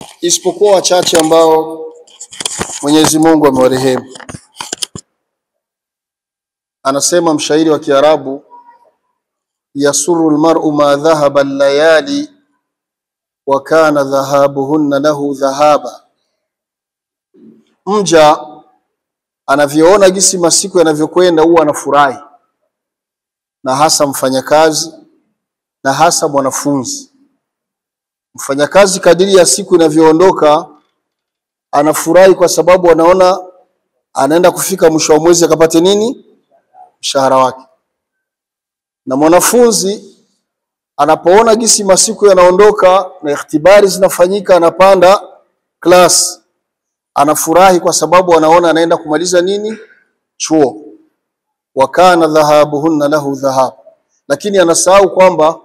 isipokuwa wachache ambao Mwenyezi Mungu amewarehemu. Anasema mshairi wa Kiarabu, yasuru almar'u ma dhahaba layali wa kana dhahabuhunna lahu dhahaba, mja anavyoona gisi masiku yanavyokwenda huwa anafurahi, na hasa mfanyakazi na hasa mwanafunzi. Mfanyakazi kadiri ya siku inavyoondoka anafurahi kwa sababu anaona anaenda kufika mwisho wa mwezi akapate nini? Mshahara wake. Na mwanafunzi anapoona gisi masiku yanaondoka na ikhtibari zinafanyika, anapanda class, anafurahi kwa sababu anaona anaenda kumaliza nini? Chuo. wa kana dhahabuhunna lahu dhahab, lakini anasahau kwamba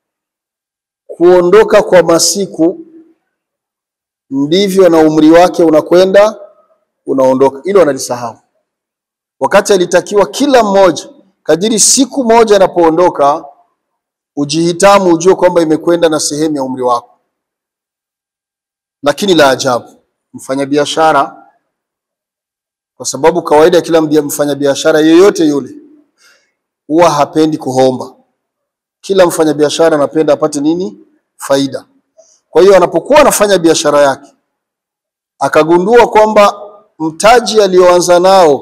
kuondoka kwa masiku ndivyo na umri wake unakwenda unaondoka. Hilo analisahau, wakati alitakiwa kila mmoja kadiri siku moja inapoondoka ujihitamu, ujue kwamba imekwenda na sehemu ya umri wako. Lakini la ajabu, mfanyabiashara, kwa sababu kawaida kila mfanyabiashara yeyote yule huwa hapendi kuhomba. Kila mfanyabiashara anapenda apate nini? Faida. Kwa hiyo anapokuwa anafanya biashara yake akagundua kwamba mtaji alioanza nao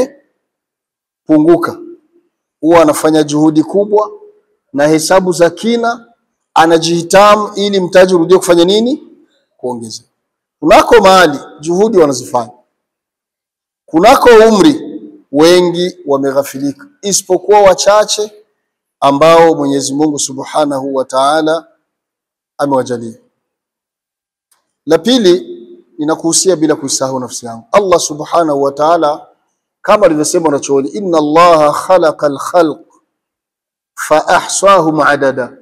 umepunguka, huwa anafanya juhudi kubwa na hesabu za kina, anajihitamu ili mtaji urudie kufanya nini? Kuongezeka. Kunako mahali juhudi wanazifanya, kunako umri wengi wameghafilika, isipokuwa wachache ambao Mwenyezi Mungu Subhanahu wa Ta'ala amewajalia. La pili, ninakuhusia bila kuisahau nafsi yangu. Allah Subhanahu wa Ta'ala kama alivyosema wanachuoni, inna Allaha khalaqa al-khalq fa ahsahum adada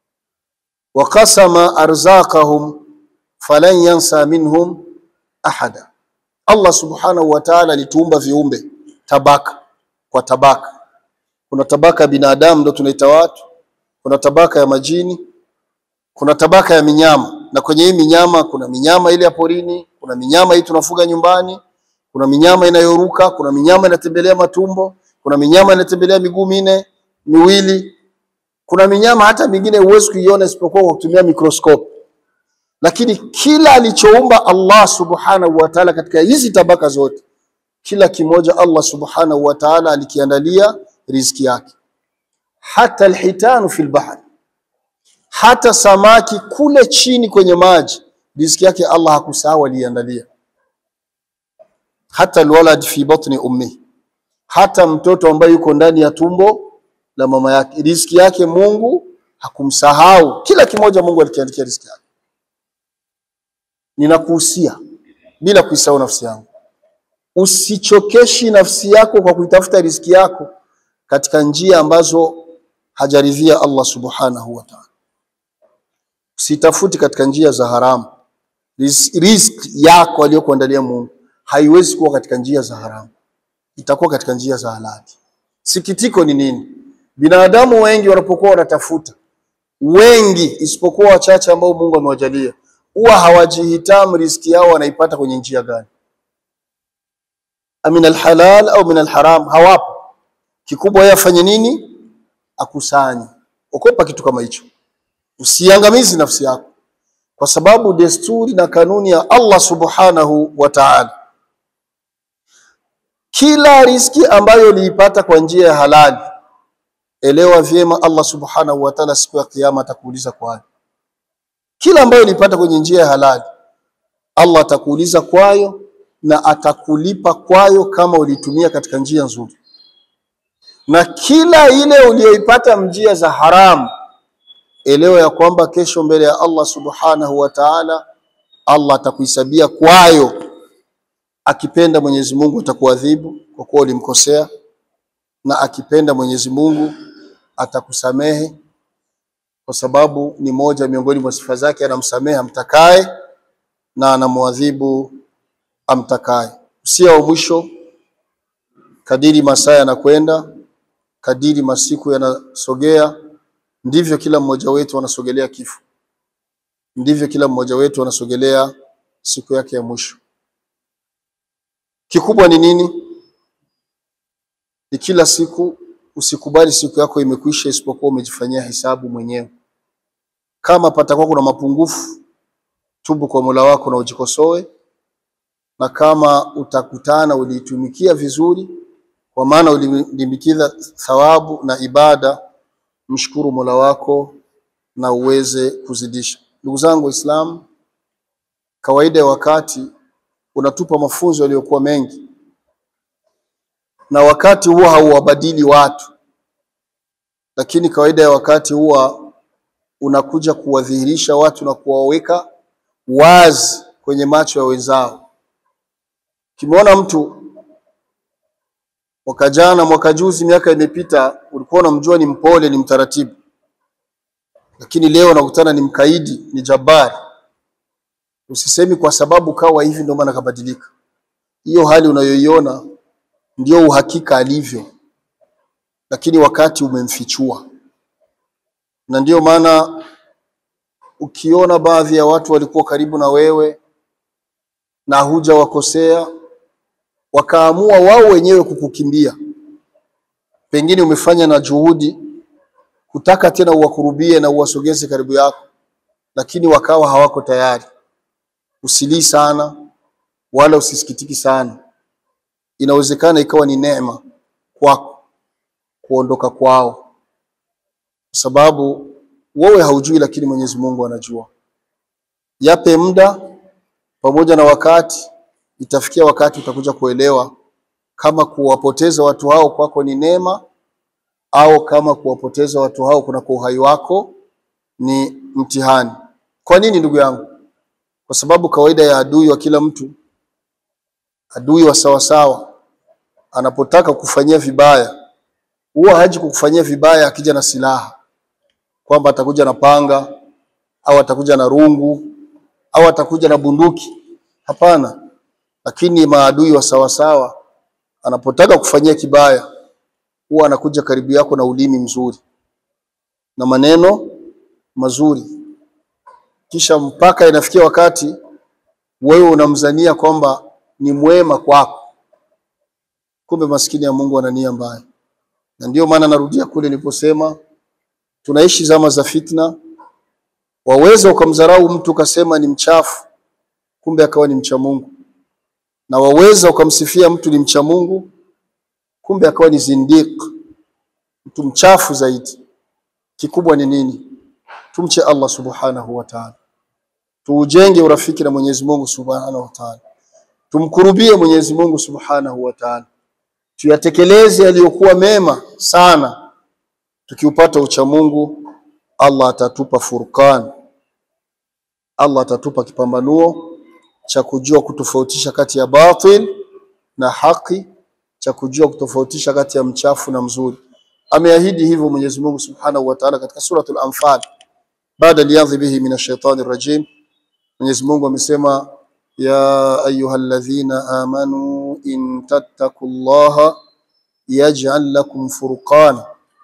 wa qasama arzaqahum falan yansa minhum ahada. Allah Subhanahu wa Ta'ala alituumba viumbe tabaka kwa tabaka. Kuna tabaka ya binadamu ndio tunaita watu, kuna tabaka ya majini, kuna tabaka ya minyama na kwenye hii minyama kuna minyama ile ya porini, kuna minyama hii tunafuga nyumbani, kuna minyama inayoruka, kuna minyama inatembelea matumbo, kuna minyama inatembelea miguu minne miwili, kuna minyama hata mingine huwezi kuiona isipokuwa kwa kutumia mikroskopi. Lakini kila alichoumba Allah subhanahu wa ta'ala katika hizi tabaka zote, kila kimoja Allah subhanahu wa ta'ala alikiandalia riziki yake. Hata alhitanu fil bahri hata samaki kule chini kwenye maji riziki yake Allah hakusahau, aliandalia. Hata alwalad fi batni ummi, hata mtoto ambaye yuko ndani ya tumbo la mama yake riziki yake Mungu hakumsahau. Kila kimoja Mungu alikiandikia riziki yake. Ninakuhusia bila kuisahau nafsi yangu, usichokeshi nafsi yako kwa kuitafuta riziki yako katika njia ambazo hajaridhia Allah subhanahu wa ta'ala. Usitafuti katika njia za haramu. Riziki yako aliyokuandalia Mungu haiwezi kuwa katika njia za haramu, itakuwa katika njia za halali. Sikitiko ni nini? Binadamu wengi wanapokuwa wanatafuta, wengi isipokuwa wachache ambao Mungu amewajalia, huwa hawajihitamu riziki yao wanaipata kwenye njia gani, min alhalal au min alharam, hawapo. Kikubwa yeye afanye nini? Akusanye. Okopa kitu kama hicho. Usiangamizi nafsi yako, kwa sababu desturi na kanuni ya Allah subhanahu wa ta'ala, kila riziki ambayo uliipata kwa njia ya halali, elewa vyema, Allah subhanahu wa ta'ala siku ya Kiyama atakuuliza kwayo. Kila ambayo uliipata kwenye njia ya halali, Allah atakuuliza kwayo na atakulipa kwayo kama ulitumia katika njia nzuri, na kila ile uliyoipata njia za haramu elewa ya kwamba kesho mbele ya Allah subhanahu wa ta'ala, Allah atakuhisabia kwayo. Akipenda Mwenyezi Mungu atakuadhibu kwa kuwa ulimkosea, na akipenda Mwenyezi Mungu atakusamehe, kwa sababu ni moja miongoni mwa sifa zake, anamsamehe amtakaye na anamwadhibu amtakaye. Usia wa mwisho, kadiri masaa yanakwenda, kadiri masiku yanasogea ndivyo kila mmoja wetu anasogelea kifo, ndivyo kila mmoja wetu anasogelea siku yake ya mwisho. Kikubwa ni nini? Ni kila siku usikubali siku yako imekwisha, isipokuwa umejifanyia hesabu mwenyewe. Kama patakuwa kuna mapungufu, tubu kwa Mola wako na ujikosoe, na kama utakutana uliitumikia vizuri, kwa maana ulimilikiza thawabu na ibada, mshukuru Mola wako na uweze kuzidisha. Ndugu zangu Waislamu, kawaida ya wakati unatupa mafunzo yaliyokuwa mengi, na wakati huwa hauwabadili watu, lakini kawaida ya wakati huwa unakuja kuwadhihirisha watu na kuwaweka wazi kwenye macho ya wenzao. Ukimwona mtu mwaka jana, mwaka juzi, miaka imepita, ulikuwa unamjua ni mpole, ni mtaratibu, lakini leo unakutana ni mkaidi, ni jabari Usisemi kwa sababu kawa hivi ndio maana kabadilika. Hiyo hali unayoiona ndio uhakika alivyo, lakini wakati umemfichua. Na ndiyo maana ukiona baadhi ya watu walikuwa karibu na wewe na huja wakosea, wakaamua wao wenyewe kukukimbia, pengine umefanya na juhudi kutaka tena uwakurubie na uwasogeze karibu yako, lakini wakawa hawako tayari. Usilii sana wala usisikitiki sana. Inawezekana ikawa ni neema kwako kuondoka kwao, kwa sababu wewe haujui, lakini Mwenyezi Mungu anajua. Yape muda pamoja na wakati, itafikia wakati utakuja kuelewa kama kuwapoteza watu hao kwako ni neema au kama kuwapoteza watu hao kunako uhai wako ni mtihani. Kwa nini ndugu yangu? Kwa sababu kawaida ya adui wa kila mtu, adui wa sawasawa, anapotaka kufanyia vibaya, huwa haji kukufanyia vibaya akija na silaha, kwamba atakuja na panga au atakuja na rungu au atakuja na bunduki. Hapana, lakini maadui wa sawasawa, anapotaka kufanyia kibaya, huwa anakuja karibu yako na ulimi mzuri na maneno mazuri kisha mpaka inafikia wakati wewe unamzania kwamba ni mwema kwako, kumbe maskini ya Mungu ana nia mbaya. Na ndiyo maana narudia kule niliposema, tunaishi zama za fitna. Waweza ukamdharau mtu ukasema ni mchafu, kumbe akawa ni mcha Mungu, na waweza ukamsifia mtu ni mcha Mungu, kumbe akawa ni zindiq, mtu mchafu zaidi. Kikubwa ni nini? Tumche Allah subhanahu wa ta'ala, tuujenge urafiki na Mwenyezi Mungu subhanahu wa ta'ala, tumkurubie Mwenyezi Mungu subhanahu wa ta'ala, tuyatekeleze yaliyokuwa mema sana. Tukiupata ucha Mungu, Allah atatupa furqan, Allah atatupa kipambanuo cha kujua kutofautisha kati ya batil na haki, cha kujua kutofautisha kati ya mchafu na mzuri. Ameahidi hivyo Mwenyezi Mungu subhanahu wa ta'ala katika suratul Anfal baada liadhi bihi min ashaitani rajim. Mwenyezi Mungu amesema ya ayyuhalladhina amanu in tattaqullaha yaj'al lakum furqana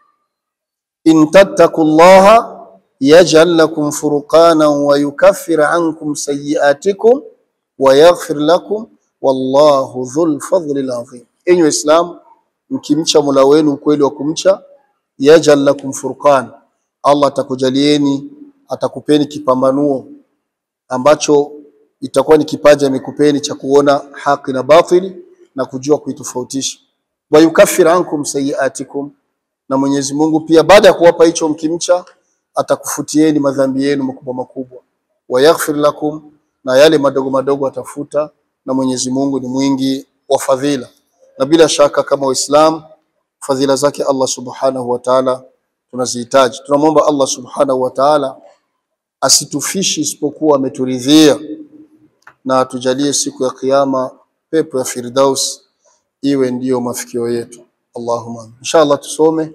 in tattaqullaha yaj'al lakum furqana wa yukaffir ankum sayyi'atikum wa yaghfir lakum wallahu dhul fadlil azim. Enyi Waislamu, mkimcha Mola wenu ukweli wa kumcha, yaj'al lakum furqana, Allah atakujalieni atakupeni kipambanuo ambacho itakuwa ni kipaji amekupeni cha kuona haki na batili na kujua kuitofautisha. Wa yukaffir ankum sayiatikum, na Mwenyezi Mungu pia baada ya kuwapa hicho mkimcha atakufutieni madhambi yenu makubwa makubwa. Wa yaghfir lakum, na yale madogo madogo atafuta, na Mwenyezi Mungu ni mwingi wa fadhila. Na bila shaka kama Waislamu fadhila zake Allah subhanahu wa ta'ala tunazihitaji. Tunamwomba Allah subhanahu wa ta'ala asitufishi isipokuwa ameturidhia, na atujalie siku ya Kiyama pepo ya Firdaus iwe ndiyo mafikio yetu. Allahumma. Inshallah tusome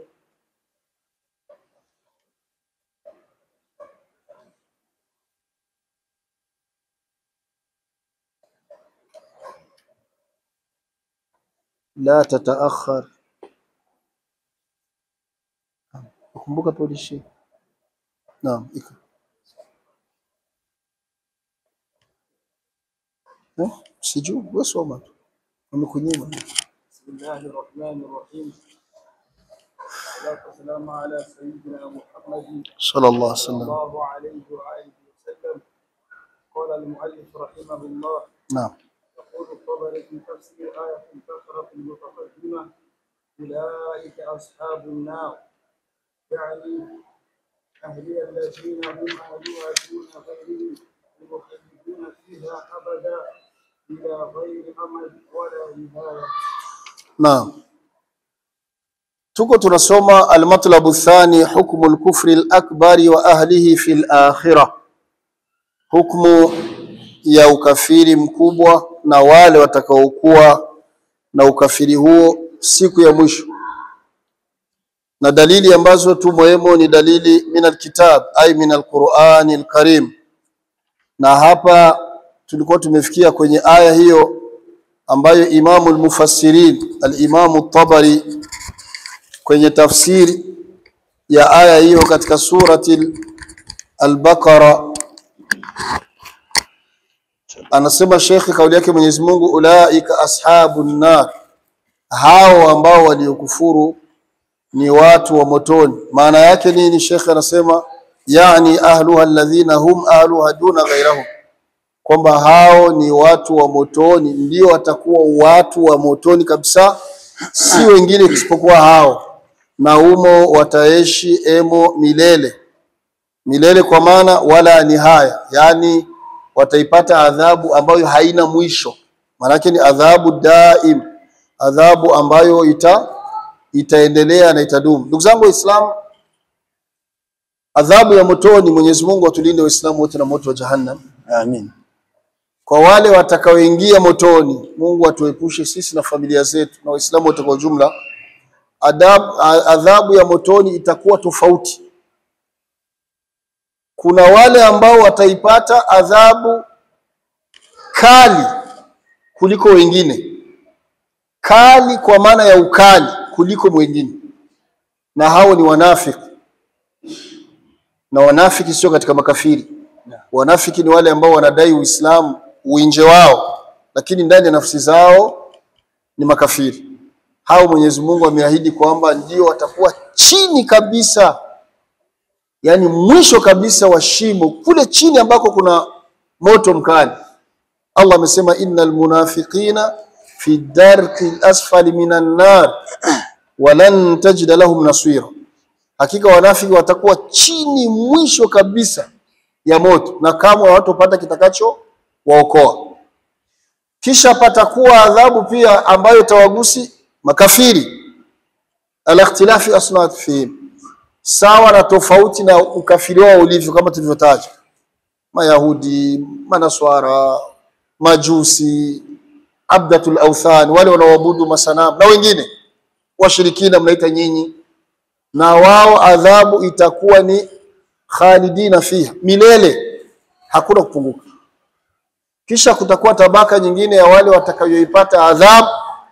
la tataakhar. Kumbuka polishi. Naam, iko Eh? Sijui, wewe soma tu. Wamekunyima. بسم الله الرحمن الرحيم والصلاة والسلام على سيدنا محمد Sallallahu alaihi صلى wasallam. الله عليه وآله وسلم قال المؤلف رحمه الله Naam. يقول الطبري في تفسير آية البقرة المتقدمة أولئك أصحاب النار يعني أهلي الذين هم أهلها دون غيرهم المخلدون فيها أبدا إلى غير أمد ولا نهاية Naam. Tuko tunasoma almatlabu thani hukmu al-kufri al-akbari wa ahlihi fi al-akhirah. Hukmu ya ukafiri mkubwa na wale watakaokuwa na ukafiri huo siku ya mwisho. Na dalili ambazo tumoemo ni dalili min alkitab ay min alqurani alkarim. Na hapa tulikuwa tumefikia kwenye aya hiyo ambayo Imamu al-Mufassirin al-Imamu tabari kwenye tafsiri ya aya hiyo katika surati al-Baqara anasema Sheikh kauli yake Mwenyezi Mungu ulaika ashabun nar hao ambao waliokufuru ni watu wa motoni maana yake nini Sheikh anasema yani ahluha alladhina hum ahluha duna ghairahum kwamba hao ni watu wa motoni ndio watakuwa watu wa motoni kabisa si wengine isipokuwa hao na humo wataishi emo milele milele kwa maana wala nihaya yani wataipata adhabu ambayo haina mwisho maanake ni adhabu daim adhabu ambayo ita itaendelea na itadumu ndugu zangu waislamu adhabu ya motoni Mwenyezi Mungu atulinde waislamu wote na moto wa jahannam Amin. kwa wale watakaoingia motoni Mungu atuepushe sisi na familia zetu na waislamu wote kwa ujumla adhabu, adhabu ya motoni itakuwa tofauti kuna wale ambao wataipata adhabu kali kuliko wengine kali kwa maana ya ukali kuliko wengine na hao ni wanafiki na wanafiki sio katika makafiri wanafiki ni wale ambao wanadai uislamu uinje wao lakini ndani ya nafsi zao ni makafiri hao Mwenyezi Mungu ameahidi kwamba ndio watakuwa chini kabisa yani mwisho kabisa wa shimo kule chini ambako kuna moto mkali Allah amesema innal munafiqina fi darki asfali minan nar walan tajida lahum nasira hakika wanafiki watakuwa chini mwisho kabisa ya moto na kamwe hawatopata kitakacho waokoa kisha patakuwa adhabu pia ambayo tawagusi makafiri al-ikhtilafi asnat fihim sawa na tofauti na ukafiri wao ulivyo kama tulivyotaja mayahudi manaswara majusi abdatul awthan wale wanaoabudu masanamu na wengine washirikina mnaita nyinyi na wao adhabu itakuwa ni khalidina fiha milele hakuna kupunguka kisha kutakuwa tabaka nyingine ya wale watakayoipata adhabu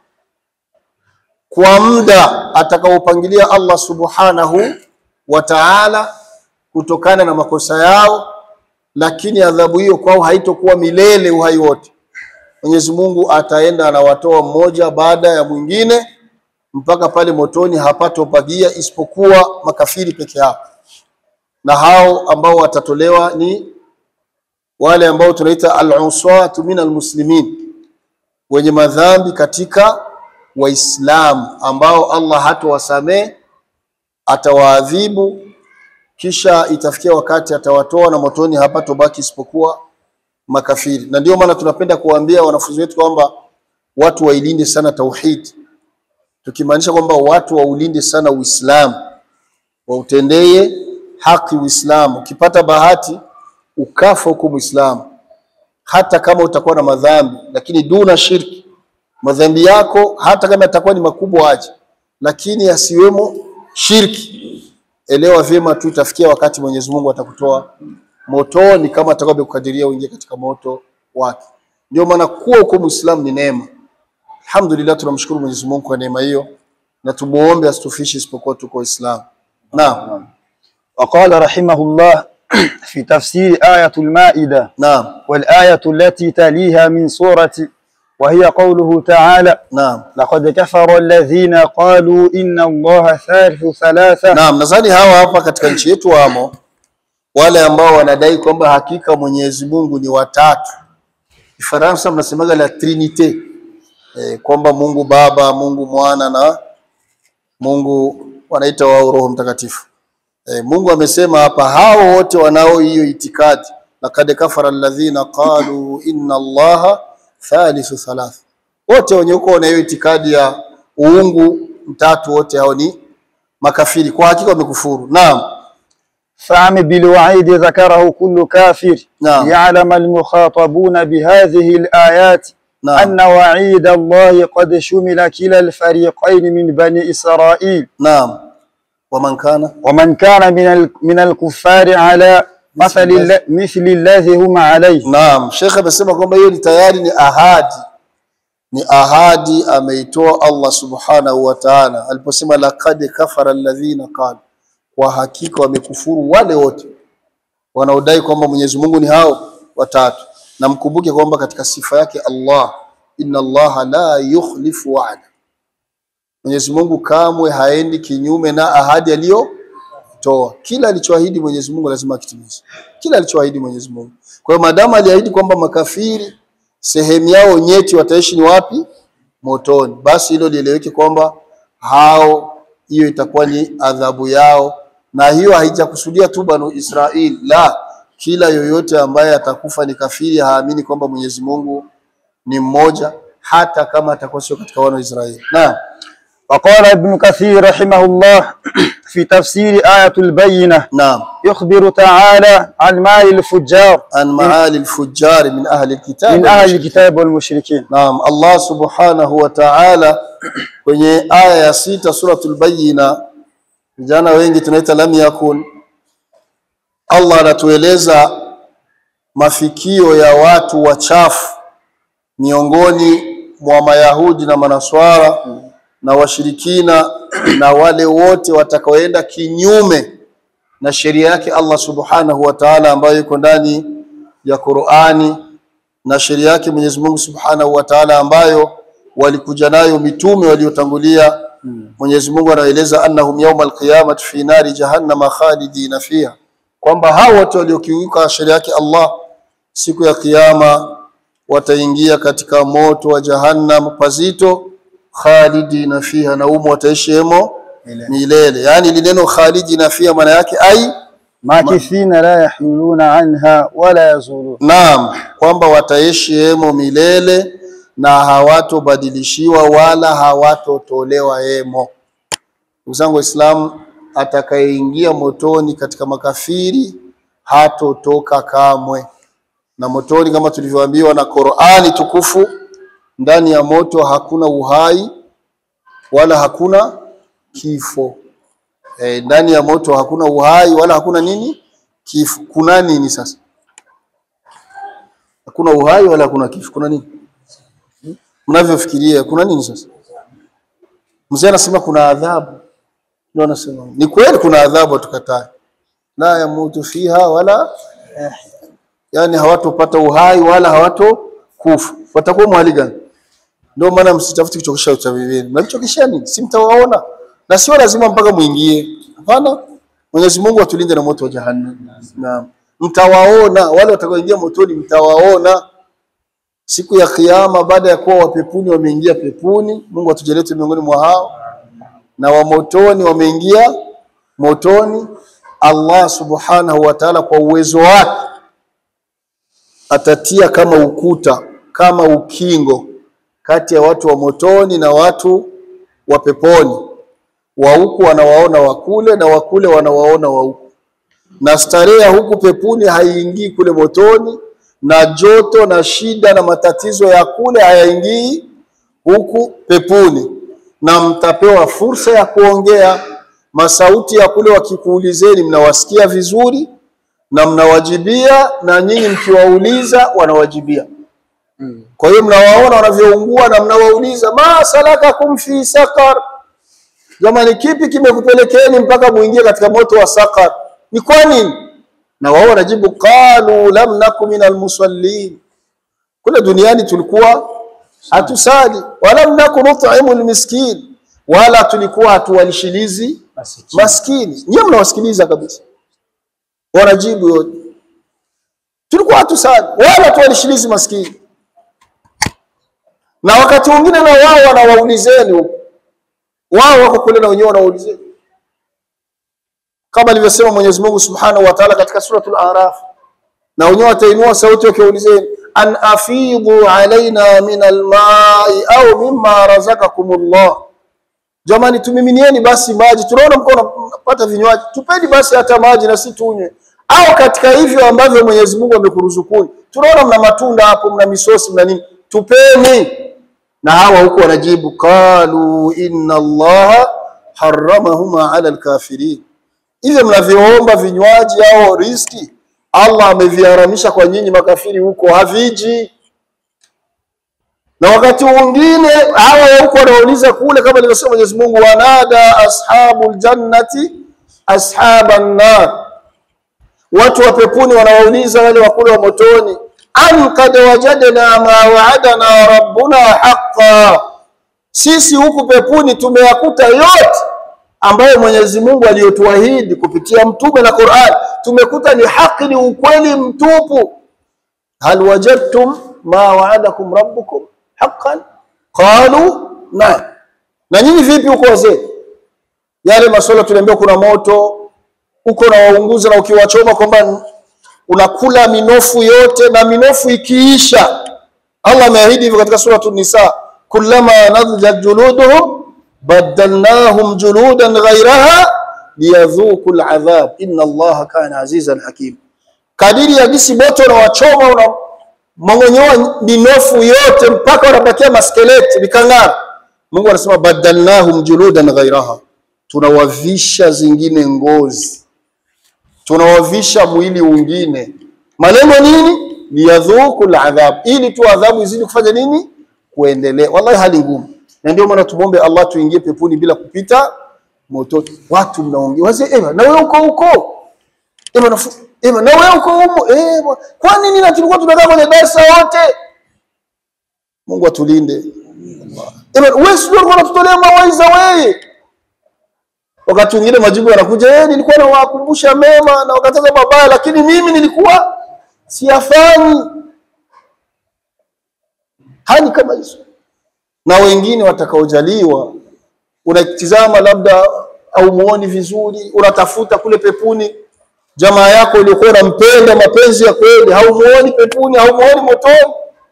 kwa muda atakaopangilia Allah subhanahu wa ta'ala kutokana na makosa yao lakini adhabu hiyo kwao haitokuwa milele uhai wote Mwenyezi Mungu ataenda anawatoa mmoja baada ya mwingine mpaka pale motoni hapatopagia isipokuwa makafiri peke yao na hao ambao watatolewa ni wale ambao tunaita al-uswatu min al-muslimin wenye madhambi katika waislamu ambao Allah hatowasamee atawaadhibu kisha itafikia wakati atawatoa na motoni hapatobaki isipokuwa makafiri na ndio maana tunapenda kuwaambia wanafunzi wetu kwamba watu wailinde sana tauhid tukimaanisha kwamba watu waulinde sana Uislamu wautendee haki Uislamu ukipata bahati ukafa huko Muislamu hata kama utakuwa na madhambi lakini duna shirki madhambi yako hata kama yatakuwa ni makubwa aje lakini yasiwemo shirki elewa vyema tu itafikia wakati Mwenyezi Mungu atakutoa motoni kama atakavyokukadiria uingie katika moto wake ndio maana kuwa huko Muislamu ni neema alhamdulillah tunamshukuru Mwenyezi Mungu kwa neema hiyo na tumuombe asitufishe isipokuwa tuko Waislamu naam وقال رحمه الله في تفسير آية المائدة naam والآية التي تليها من سورة وهي قوله تعالى naam لقد كفر الذين قالوا إن الله ثالث ثلاثة Naam, nadhani hawa hapa katika nchi yetu wamo wale ambao wanadai kwamba hakika Mwenyezi Mungu ni watatu. Kifaransa mnasemaga la Trinite e, kwamba Mungu Baba, Mungu Mwana na Mungu wanaita wao Roho Mtakatifu. E, Mungu amesema hapa hao wote wanao hiyo itikadi, laqad kafara alladhina qalu inna Allaha thalithu thalatha, wote wenye uko na hiyo itikadi ya uungu mtatu, wote hao ni makafiri, kwa hakika wamekufuru. Naam, فعم بالوعيد ذكره كل كافر نعم. يعلم المخاطبون بهذه الآيات نعم. أن وعيد الله قد شمل كلا الفريقين من بني إسرائيل naam. waman kana ومن كان من ال- من الكفار على مثل الل- مثل الذي هم عليه Naam, Sheikh amesema kwamba hiyo ni tayari ni ahadi, ni ahadi ameitoa Allah subhanahu wa ta'ala aliposema laqad kafara alladhina qalu, kwa hakika wamekufuru wale wote wanaodai kwamba Mwenyezi Mungu ni hao watatu. Na mkumbuke kwamba katika sifa yake Allah, inna Allaha la yukhlifu wa'da, Mwenyezi Mungu kamwe haendi kinyume na ahadi aliyotoa. Kila alichoahidi Mwenyezi Mungu lazima akitimize, kila alichoahidi Mwenyezi Mungu. Kwa hiyo maadamu aliahidi kwamba makafiri sehemu yao nyeti wataishi ni wapi? Motoni, basi hilo lieleweke kwamba hao, hiyo itakuwa ni adhabu yao, na hiyo haijakusudia tu Banu Israil, la, kila yoyote ambaye atakufa ni kafiri, haamini kwamba Mwenyezi Mungu ni mmoja, hata kama atakuwa sio katika wana wa Israeli. Naam. وقال ابن كثير رحمه الله في تفسير آية البينة Naam. يخبر تعالى عن مال الفجار An maali al-fujjar min ahli al-kitab. من أهل الكتاب والمشركين Naam, Allah subhanahu wa ta'ala kwenye aya ya sita suratul Bayyina, vijana wengi tunaita lam yakun. Allah anatueleza mafikio ya watu wachafu miongoni mwa Mayahudi na Manaswara na washirikina na wale wote watakaoenda kinyume na sheria yake Allah subhanahu wa ta'ala ambayo iko ndani ya Qur'ani na sheria yake Mwenyezi Mungu Subhanahu wa Ta'ala ambayo walikuja nayo mitume waliotangulia. Mwenyezi Mungu anaeleza annahum yawmal qiyamati fi nari jahannama khalidina fiha, kwamba hao wote waliokiuka sheria yake Allah siku ya kiyama wataingia katika moto wa jahannam pazito, khalidina fiha, na umo wataishi hemo milele. Yani ili neno khalidina fiha maana yake ai ماكثين لا يحولون عنها ولا يزولون Naam, kwamba wataishi hemo milele na hawatobadilishiwa wala hawatotolewa hemo. Ndugu zangu Waislamu, atakayeingia motoni katika makafiri hatotoka kamwe. Na motoni kama tulivyoambiwa na Qur'ani tukufu, ndani ya moto hakuna uhai wala hakuna kifo. E, ndani ya moto hakuna uhai wala hakuna nini? Kifo. Kuna nini sasa? Hakuna uhai wala hakuna kifo. Kuna nini? Mnavyofikiria kuna nini sasa? Mzee anasema kuna adhabu. Ndio anasema. Ni kweli kuna adhabu tukatai. La yamutu fiha wala yahya. Yaani hawatopata uhai wala hawato kufa. Watakuwa mahali gani? Ndio maana msitafuti kuchokesha uchawi Mnavichokesha nini? Si mtawaona. Na sio lazima mpaka muingie. Hapana. Mwenyezi Mungu atulinde na moto wa jahannam. Naam. Mtawaona wale watakaoingia motoni, mtawaona siku ya kiyama, baada ya kuwa wapepuni wameingia pepuni. Mungu atujalie tu miongoni mwa hao, na wa motoni wameingia motoni. Allah subhanahu wa ta'ala kwa uwezo wake atatia kama ukuta, kama ukingo kati ya watu wa motoni na watu wa peponi. Wa huku wanawaona wa kule na wa kule wanawaona wa huku na starehe ya huku pepuni haiingii kule motoni, na joto na shida na matatizo ya kule hayaingii huku pepuni, na mtapewa fursa ya kuongea. Masauti ya kule wakikuulizeni, mnawasikia vizuri na mnawajibia, na nyinyi mkiwauliza wanawajibia. Kwa hiyo mnawaona wanavyoungua na mnawauliza, ma salakakum fi sakar, jamani, kipi kimekupelekeni mpaka muingie katika moto wa sakar? Ni kwa nini? na wao wanajibu qalu lam naku minal musallin, kule duniani tulikuwa hatusali, walam naku nut'imu almiskin, wala tulikuwa hatuwalishilizi Masikini. maskini. Nyie mnawasikiliza kabisa, wanajibu yote, tulikuwa hatusali wala tuwalishilizi maskini. Na wakati mwingine na wao wanawaulizeni huko, wao wako kule na wenyewe wanawaulizeni kama alivyosema Mwenyezi Mungu Subhanahu wa Ta'ala katika suratul Araf, na wenyewe watainua sauti wakiulizeni, an afidhu alaina min almai au mimma razakakumullah, jamani, tumiminieni basi maji, tunaona mko mnapata vinywaji, tupeni basi hata maji na si tunywe, au katika hivyo ambavyo Mwenyezi Mungu amekuruzukuni, tunaona mna matunda hapo, mna misosi, mna nini, tupeni. Na hawa huku wanajibu qalu inna Allaha haramahuma ala alkafirin hivyo mnavyoomba vinywaji au riski, Allah ameviharamisha kwa nyinyi makafiri huko, haviji. Na wakati mwingine hawa huko wanauliza kule, kama alivyosema Mwenyezi Mungu, wanada ashabul jannati ashaban nar, watu wa peponi wanawauliza wale wa kule wa motoni, an kad wajadna ma waadana rabbuna haqqan, sisi huku peponi tumeyakuta yote ambayo Mwenyezi Mungu aliyotuahidi kupitia mtume na Qur'an, tumekuta ni haki, ni ukweli mtupu. hal wajadtum ma waadakum rabbukum haqqan qalu naam. Na nyinyi vipi huko wazee? Yale masuala tuliambiwa kuna moto uko na waunguza, na ukiwachoma kwamba unakula minofu yote, na minofu ikiisha, Allah ameahidi hivyo katika suratul Nisa, kullama nadjat juluduhum badalnahum juludan ghairaha liyadhuku aladhab inna Allaha kana azizan hakim. Kadiri ya gisi moto unawachoma unamong'onyoa minofu yote mpaka wanabakia maskeleti vikang'ara. Mungu anasema badalnahum juludan ghairaha, tunawavisha zingine ngozi, tunawavisha mwili ungine. Malengo nini? Liyadhuku aladhab, ili tu adhabu izidi kufanya nini? Kuendelea. Wallahi hali ngumu na ndio maana tumwombe Allah tuingie peponi bila kupita motoni. Watu mnaongea wazee, ema na wewe uko huko, ema na ema na wewe uko huko, eh, kwa nini na tulikuwa tunakaa kwenye darasa wote? Mungu atulinde. Ema wewe sio ulikuwa unatutolea mawaidha wewe. Wakati mwingine majibu yanakuja, eh, nilikuwa nawakumbusha mema na wakataza mabaya, lakini mimi nilikuwa siyafanyi. Hali kama hizo na wengine watakaojaliwa, unatizama labda au muoni vizuri, unatafuta kule pepuni jamaa yako uliokuwa unampenda mapenzi ya kweli, haumuoni pepuni, haumuoni motoni.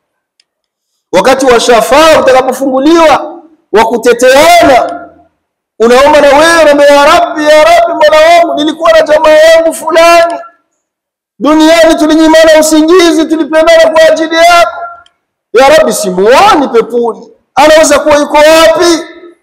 Wakati wa shafaa utakapofunguliwa, wa kuteteana, unaomba na wewe unaomba, ya Rabbi, ya Rabbi, Mola wangu, nilikuwa na jamaa yangu fulani duniani, tulinyimana usingizi, tulipendana kwa ajili yako, ya Rabbi, simuoni pepuni anaweza kuwa yuko wapi?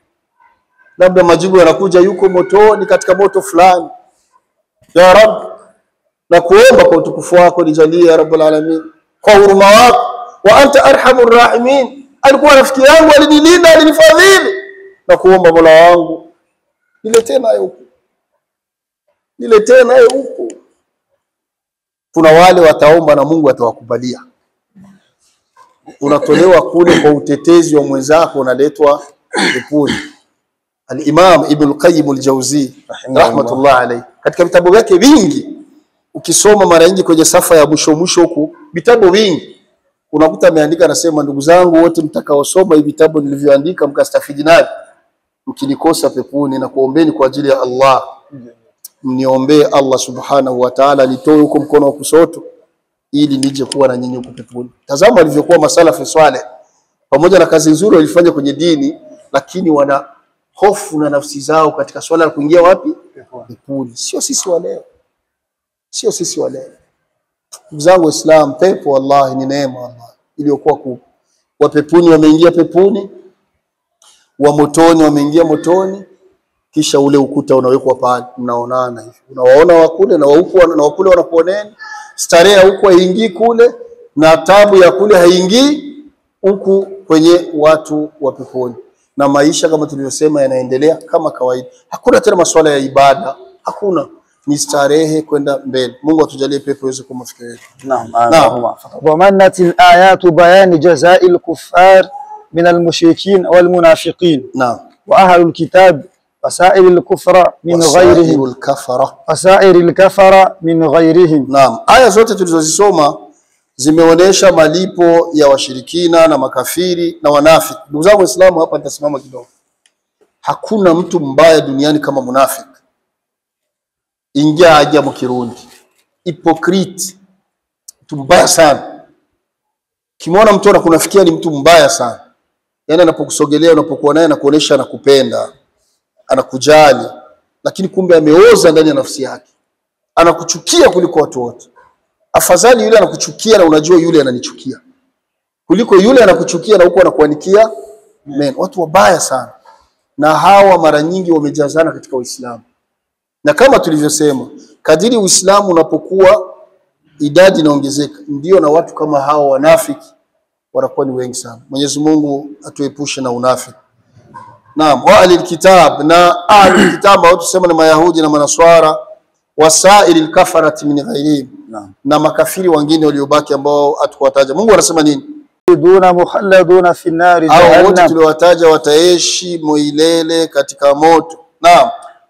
Labda majibu yanakuja yuko motoni, katika moto fulani. Ya Rabb, na kuomba kwa utukufu wako nijalie ya Rabbul Alamin, kwa huruma wako, wa anta arhamur rahimin. Alikuwa rafiki yangu, alinilinda, alinifadhili, na kuomba Mola wangu niletee naye huku, niletee naye huku. Kuna wale wataomba na Mungu atawakubalia unatolewa kule kwa utetezi wa mwenzako, unaletwa peponi. Al-Imam Ibn al-Qayyim al-Jawzi rahmatullah alayhi, katika vitabu vyake vingi, ukisoma mara nyingi kwenye safa ya mwisho mwisho huku, vitabu vingi unakuta ameandika, anasema, ndugu zangu wote mtakaosoma hivi vitabu nilivyoandika mkastafidi navyo, mkinikosa peponi na kuombeni kwa ajili ya Allah, mniombee Allah subhanahu wa ta'ala nitoe huko mkono wa kusoto ili nije kuwa na nyinyi huko peponi. Tazama walivyokuwa masalafi swaleh, pamoja na kazi nzuri walifanya kwenye dini, lakini wana hofu na nafsi zao katika swala la kuingia wapi? Peponi. Sio sisi wa leo, sio sisi wa leo. Ndugu zangu Waislamu, pepo wallahi ni neema wallahi iliyokuwa kubwa. Wa peponi wameingia peponi, wa motoni wameingia motoni, kisha ule ukuta unawekwa pale, mnaonana hivi, unawaona wakule na wahuku na wakule wanakuoneni starehe ya huku haingii kule na tabu ya kule haingii huku kwenye watu wa peponi, na maisha kama tulivyosema yanaendelea kama kawaida. Hakuna tena masuala ya ibada, hakuna ni starehe kwenda mbele. Mungu atujalie pepo iweze kuwa mafikio yetu. نعم نعم. اللهم ضمنت الآيات بيان جزاء الكفار من المشركين والمنافقين Naam. وأهل الكتاب وسائر الكفر من غيرهم Wasairul kafara. وسائر الكفر من غيرهم Naam, aya zote tulizozisoma zimeonyesha malipo ya washirikina na makafiri na wanafiki. Ndugu zangu Waislamu, hapa nitasimama kidogo. Hakuna mtu mbaya duniani kama munafiki. Ingia aja mu Kirundi, hypocrite, mtu mbaya sana. Kimwona mtu anakunafikia ni mtu mbaya sana, yaani anapokusogelea, unapokuwa naye anakuonesha anakupenda, anakujali, lakini kumbe ameoza ndani ya nafsi yake anakuchukia kuliko watu wote. Afadhali yule anakuchukia na unajua yule ananichukia kuliko yule anakuchukia na huko anakuanikia men. Watu wabaya sana, na hawa mara nyingi wamejazana katika Uislamu, na kama tulivyosema, kadiri Uislamu unapokuwa idadi inaongezeka, ndio na watu kama hawa wanafiki wanakuwa ni wengi sana. Mwenyezi Mungu atuepushe na unafiki. Naam, wa ahlil kitab na ahlul kitab ambao tusema ni Mayahudi na Manaswara wasairi lkafarati min ghairihim, Naam. na makafiri wengine waliobaki ambao hatukuwataja. Mungu anasema nini? دون مخلدون في النار Hao wote جهنم tuliowataja wataishi milele katika moto. Naam,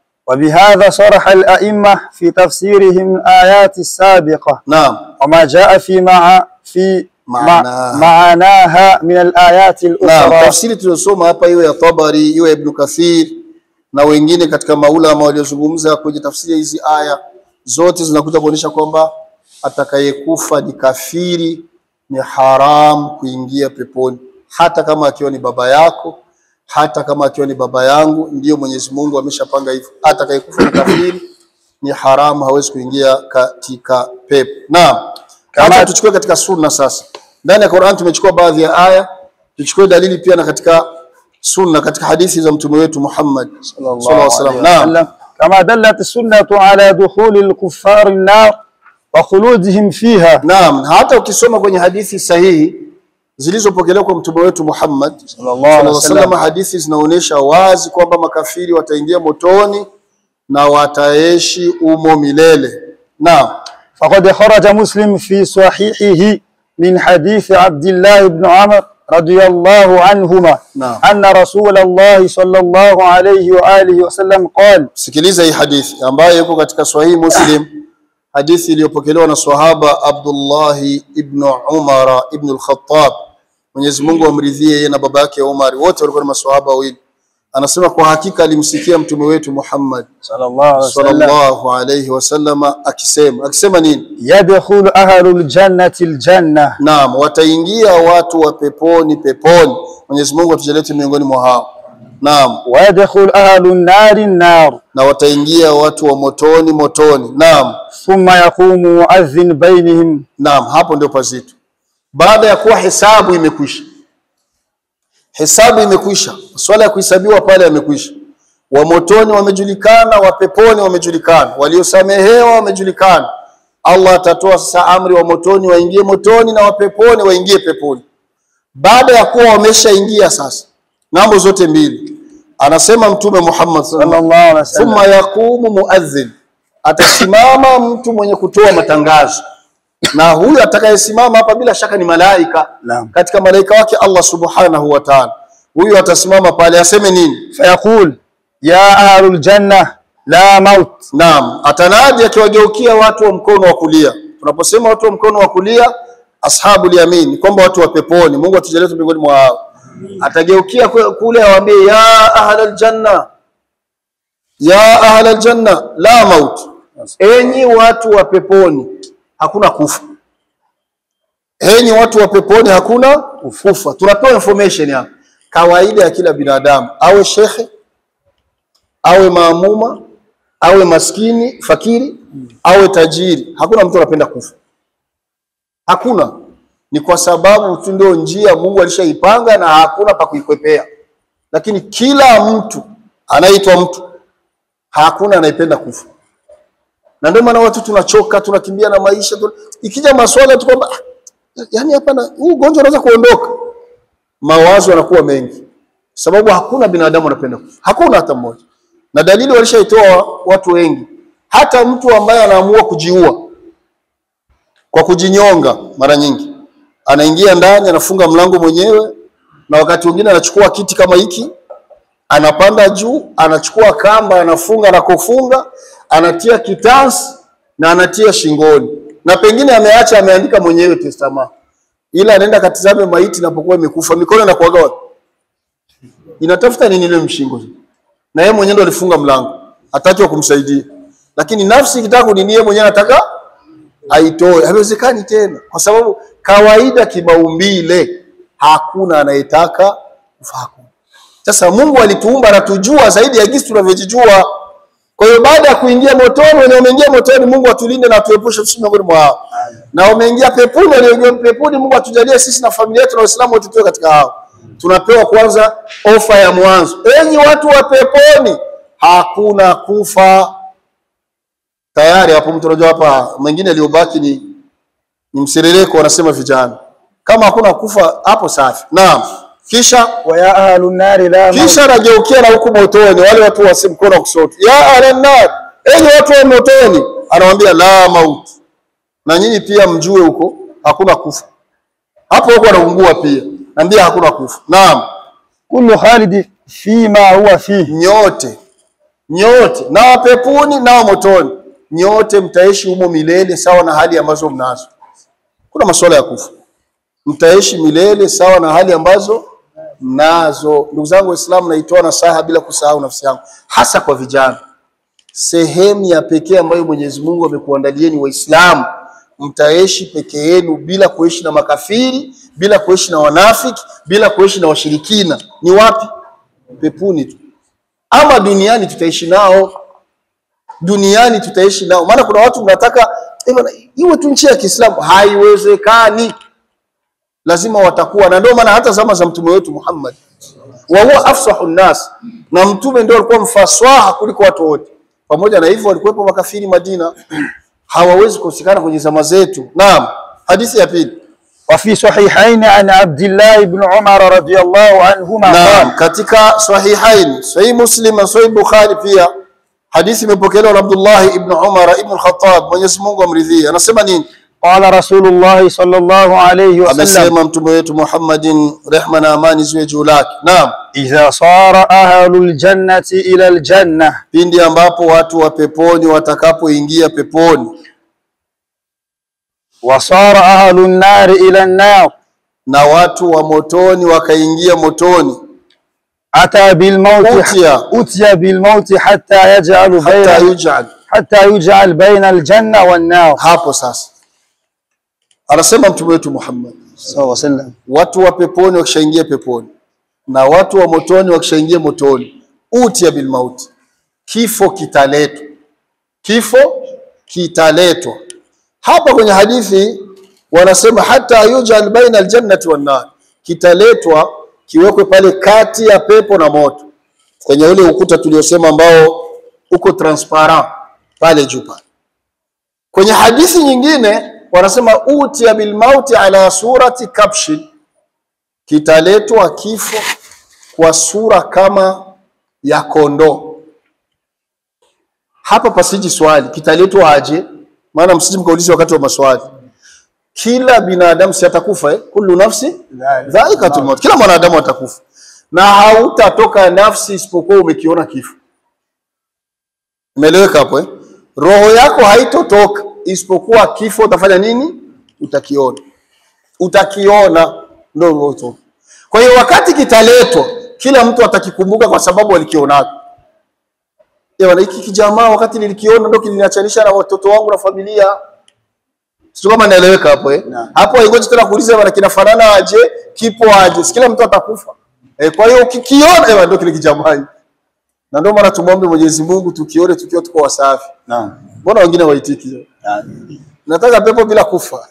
وبهذا صرح الأئمة في تفسيرهم الآيات السابقة naam, وما جاء في مع في مع معناها. معناها من الآيات naam. الأخرى Tafsiri tuliyosoma hapa, iwe ya Tabari, iwe ya Ibn Kathir na wengine katika maulama waliozungumza kwenye tafsiri ya hizi aya, zote zinakuja kuonyesha kwamba atakayekufa ni kafiri, ni haram kuingia peponi, hata kama akiwa ni baba yako, hata kama akiwa ni baba yangu. Ndiyo Mwenyezi Mungu ameshapanga hivyo, atakayekufa ni kafiri ni haramu, hawezi kuingia katika pepo. Naam, Kama- kama tuchukue katika sunna sasa. Ndani ya Qur'an tumechukua baadhi ya aya, tuchukue dalili pia na katika sunna, katika hadithi za mtume wetu Muhammad sallallahu alaihi wasallam. Naam, وسلم كما دلت السنة على دخول الكفار النار وخلودهم فيها naam. Hata ukisoma kwenye hadithi sahihi zilizopokelewa kwa mtume wetu Muhammad sallallahu sallallahu alaihi alaihi wasallam, wasallam hadithi zinaonyesha wazi kwamba makafiri wataingia motoni na wataishi umo milele. Naam, فقد خرج مسلم في صحيحه من حديث عبد الله بن عمر رضي الله عنهما نعم. أن رسول الله صلى الله عليه وآله وسلم قال sikiliza hii hadithi ambayo iko katika Sahihi Muslim, hadithi iliyopokelewa na sahaba Abdullahi ibn Umar ibn al-Khattab, Mwenyezi Mungu amridhie yeye na baba yake Umar, wote walikuwa ni maswahaba wawili. Anasema kwa hakika alimsikia mtume wetu Muhammad صلى الله عليه وسلم sallallahu alayhi wasallama akisema akisema nini? يدخل أهل الجنة الجنة Naam, wataingia watu wa peponi peponi. Mwenyezi Mungu atujalie miongoni mwa hao. Naam, ويدخل أهل النار النار na wataingia watu wa motoni motoni. Naam. ثم يقوم مؤذن بينهم Naam, hapo ndio pazito. Baada ya kuwa hesabu imekwisha, hesabu imekwisha, swala ya kuhesabiwa pale yamekwisha. Wa motoni wamejulikana, wa peponi wamejulikana, waliosamehewa wamejulikana. Allah atatoa sasa amri wa motoni waingie motoni na wa peponi waingie peponi. Baada ya kuwa wameshaingia sasa ng'ambo zote mbili, anasema Mtume Muhammad sallallahu صلى الله عليه وسلم thumma yaqumu muadhin, atasimama mtu mwenye kutoa matangazo, na huyu atakayesimama hapa bila shaka ni malaika Naam. katika malaika wake Allah subhanahu wa ta'ala. Huyu atasimama pale aseme nini? فيقول يا أهل الجنة لا موت Naam, atanadi akiwageukia watu wa mkono wa kulia. Tunaposema watu wa mkono wa kulia, ashabul yamin, ni kwamba watu wa peponi. Mungu atujalie tu miongoni mwa hao. Atageukia kwe- kule awaambie, ya ahlal janna, ya ahlal janna la maut, enyi watu wa peponi, hakuna kufa. Enyi watu wa peponi, hakuna kufa. Tunapewa information hapa, kawaida ya kila binadamu, awe shekhe awe maamuma awe maskini fakiri awe tajiri, hakuna mtu anapenda kufa. Hakuna, ni kwa sababu tu ndio njia Mungu alishaipanga na hakuna pa kuikwepea. Lakini kila mtu anaitwa mtu, hakuna anayependa kufa, na ndio maana watu tunachoka, tunakimbia na maisha tuna... ikija maswala tu kwamba "Ah, yani hapana, huu ugonjwa unaweza kuondoka, mawazo yanakuwa mengi, sababu hakuna binadamu anapenda kufa, hakuna hata mmoja na dalili walishaitoa watu wengi. hata mtu ambaye anaamua kujiua kwa kujinyonga, mara nyingi anaingia ndani, anafunga mlango mwenyewe, na wakati mwingine anachukua kiti kama hiki, anapanda juu, anachukua kamba, anafunga na kufunga, anatia kitansi na anatia shingoni, na pengine ameacha ameandika mwenyewe testama, ila anaenda katizame maiti inapokuwa imekufa, mikono inakuwaga wapi? Inatafuta nini ile mshingo? Na yeye mwenyewe ndo alifunga mlango, hataki wa kumsaidia, lakini nafsi ikitaka kunini, yeye mwenyewe anataka aitoe. Haiwezekani tena, kwa sababu kawaida kimaumbile hakuna anayetaka kufa. Hakuna. Sasa Mungu alituumba anatujua zaidi ya jinsi tunavyojijua. Kwa hiyo baada ya kuingia motoni, wenye wameingia motoni, Mungu atulinde na atuepushe sisi miongoni mwa hao, na wameingia peponi, walioingia peponi, Mungu atujalie sisi na familia yetu na Waislamu wote tuwe katika hao. Tunapewa kwanza ofa ya mwanzo, enyi watu wa peponi, hakuna kufa tayari hapo mtu unajua hapa mengine aliyobaki ni, ni mserereko wanasema vijana kama hakuna kufa hapo safi naam kisha wa ya ahlu nari la maut. kisha anageukia na huku motoni wale watu wa mkono wa kushoto ya ahlannar enyi watu wa motoni anawaambia la maut na nyinyi pia mjue huko hakuna kufa hapo huko anaungua pia naambia hakuna kufa naam kullu khalidi fima huwa fihi nyote nyote na wa peponi na wa motoni nyote mtaishi humo milele sawa na hali ambazo mnazo. Kuna masuala ya kufa, mtaishi milele sawa na hali ambazo mnazo. Ndugu zangu Waislamu, naitoa nasaha bila kusahau nafsi yangu, hasa kwa vijana. Sehemu ya pekee ambayo Mwenyezi Mungu amekuandalieni Waislamu, mtaishi peke yenu bila kuishi na makafiri, bila kuishi na wanafiki, bila kuishi na washirikina. Ni wapi? Pepuni tu. Ama duniani tutaishi nao duniani tutaishi nao. Maana kuna watu mnataka eh, bwana, iwe tu nchi ya Kiislamu, haiwezekani. Lazima watakuwa na, ndio maana hata zama za mtume wetu Muhammad wa huwa afsahu nnas, na mtume ndio alikuwa mfaswaha kuliko watu wote. Pamoja na hivyo walikuwepo makafiri Madina, hawawezi kukosekana kwenye zama zetu. Naam, hadithi ya pili. وفي صحيحين عن عبد الله بن عمر رضي الله عنهما Naam, قال katika sahihain, sahih Muslim na sahih Bukhari pia hadithi imepokelewa na Abdullah ibn Umar ibn al-Khattab, Mwenyezi Mungu amridhie. Anasema nini? قال رسول الله صلى الله عليه وسلم amesema mtume wetu Muhammadin, rehma na amani ziwe juu lake. Naam, إذا صار أهل الجنة إلى الجنة pindi ambapo watu wa peponi watakapoingia peponi وصار أهل النار إلى النار na watu wa motoni wakaingia motoni, أتى بالموت أتي. أتي بالموت حتى يجعل hata بين yujal, حتى يجعل بين الجنة والنار hapo sasa anasema mtume wetu Muhammad, صلى الله عليه وسلم watu wa peponi wakishaingia peponi na watu wa motoni wakishaingia motoni, utia bil mauti, kifo kitaletwa, kifo kitaletwa. Hapa kwenye hadithi wanasema hata yujal baina aljannati wan nar, kitaletwa kiwekwe pale kati ya pepo na moto, kwenye ule ukuta tuliosema ambao uko transparent pale juu pale. Kwenye hadithi nyingine wanasema utia bil mauti ala surati kabshin, kitaletwa kifo kwa sura kama ya kondoo. Hapa pasiji swali, kitaletwa aje? Maana msiji mkauliza wakati wa maswali. Kila binadamu si atakufa eh? Kullu nafsi dhaikatul maut, kila mwanadamu atakufa, na hautatoka nafsi isipokuwa umekiona kifo. Umeeleweka hapo eh? Roho yako haitotoka isipokuwa kifo utafanya nini? Utakiona, utakiona ndio roho itoka. Kwa hiyo wakati kitaletwa, kila mtu atakikumbuka kwa sababu alikionaga. Eh, bwana, hiki kijamaa wakati nilikiona ndio kiliniachanisha na watoto wangu na familia. Sio kama naeleweka hapo eh? Hapo haingoji tena kuuliza bwana kinafanana aje, kipo aje. Si kila mtu atakufa. Eh, kwa hiyo ukikiona eh, bwana, ndio kile kijamaa. hiki. Na ndio maana tumwombe Mwenyezi Mungu tukione tukiwa tuko wasafi. نعم Mbona wengine waitiki? Nataka pepo bila kufa.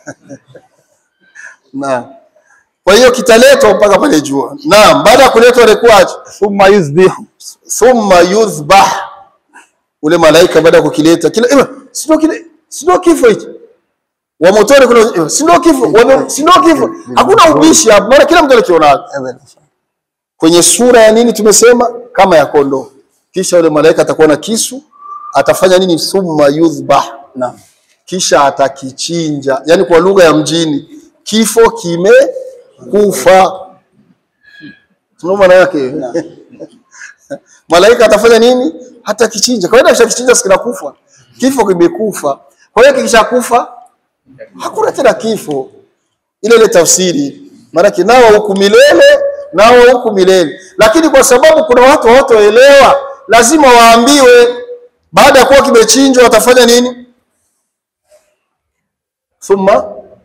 Naam. Kwa hiyo kitaletwa mpaka pale jua. Naam, baada ya kuletwa ilikuwaje? ثم يذبح Thumma yudhbah. Ule malaika baada ya kukileta kila eh, si ndio kile si ndio kifo hichi. Wa motoni kuna eh, si ndio kifo, wa si ndio kifo. Hakuna ubishi hapo. Maana kila mtu alikiona. Kwenye sura ya nini tumesema? Kama ya kondoo. Kisha ule malaika atakuwa na kisu atafanya nini? Thumma yudhbah, Naam. kisha atakichinja. Yani kwa lugha ya mjini, kifo kimekufa. Sio maana yake malaika atafanya nini? Hata kichinja. Kawaida kishakichinja sikinakufa, kifo kimekufa. Kwa hiyo kikishakufa hakuna tena kifo. Ile ile tafsiri, maanake nao huku milele, nao huku milele. Lakini kwa sababu kuna watu hawatoelewa, lazima waambiwe, baada ya kuwa kimechinjwa watafanya nini? Thumma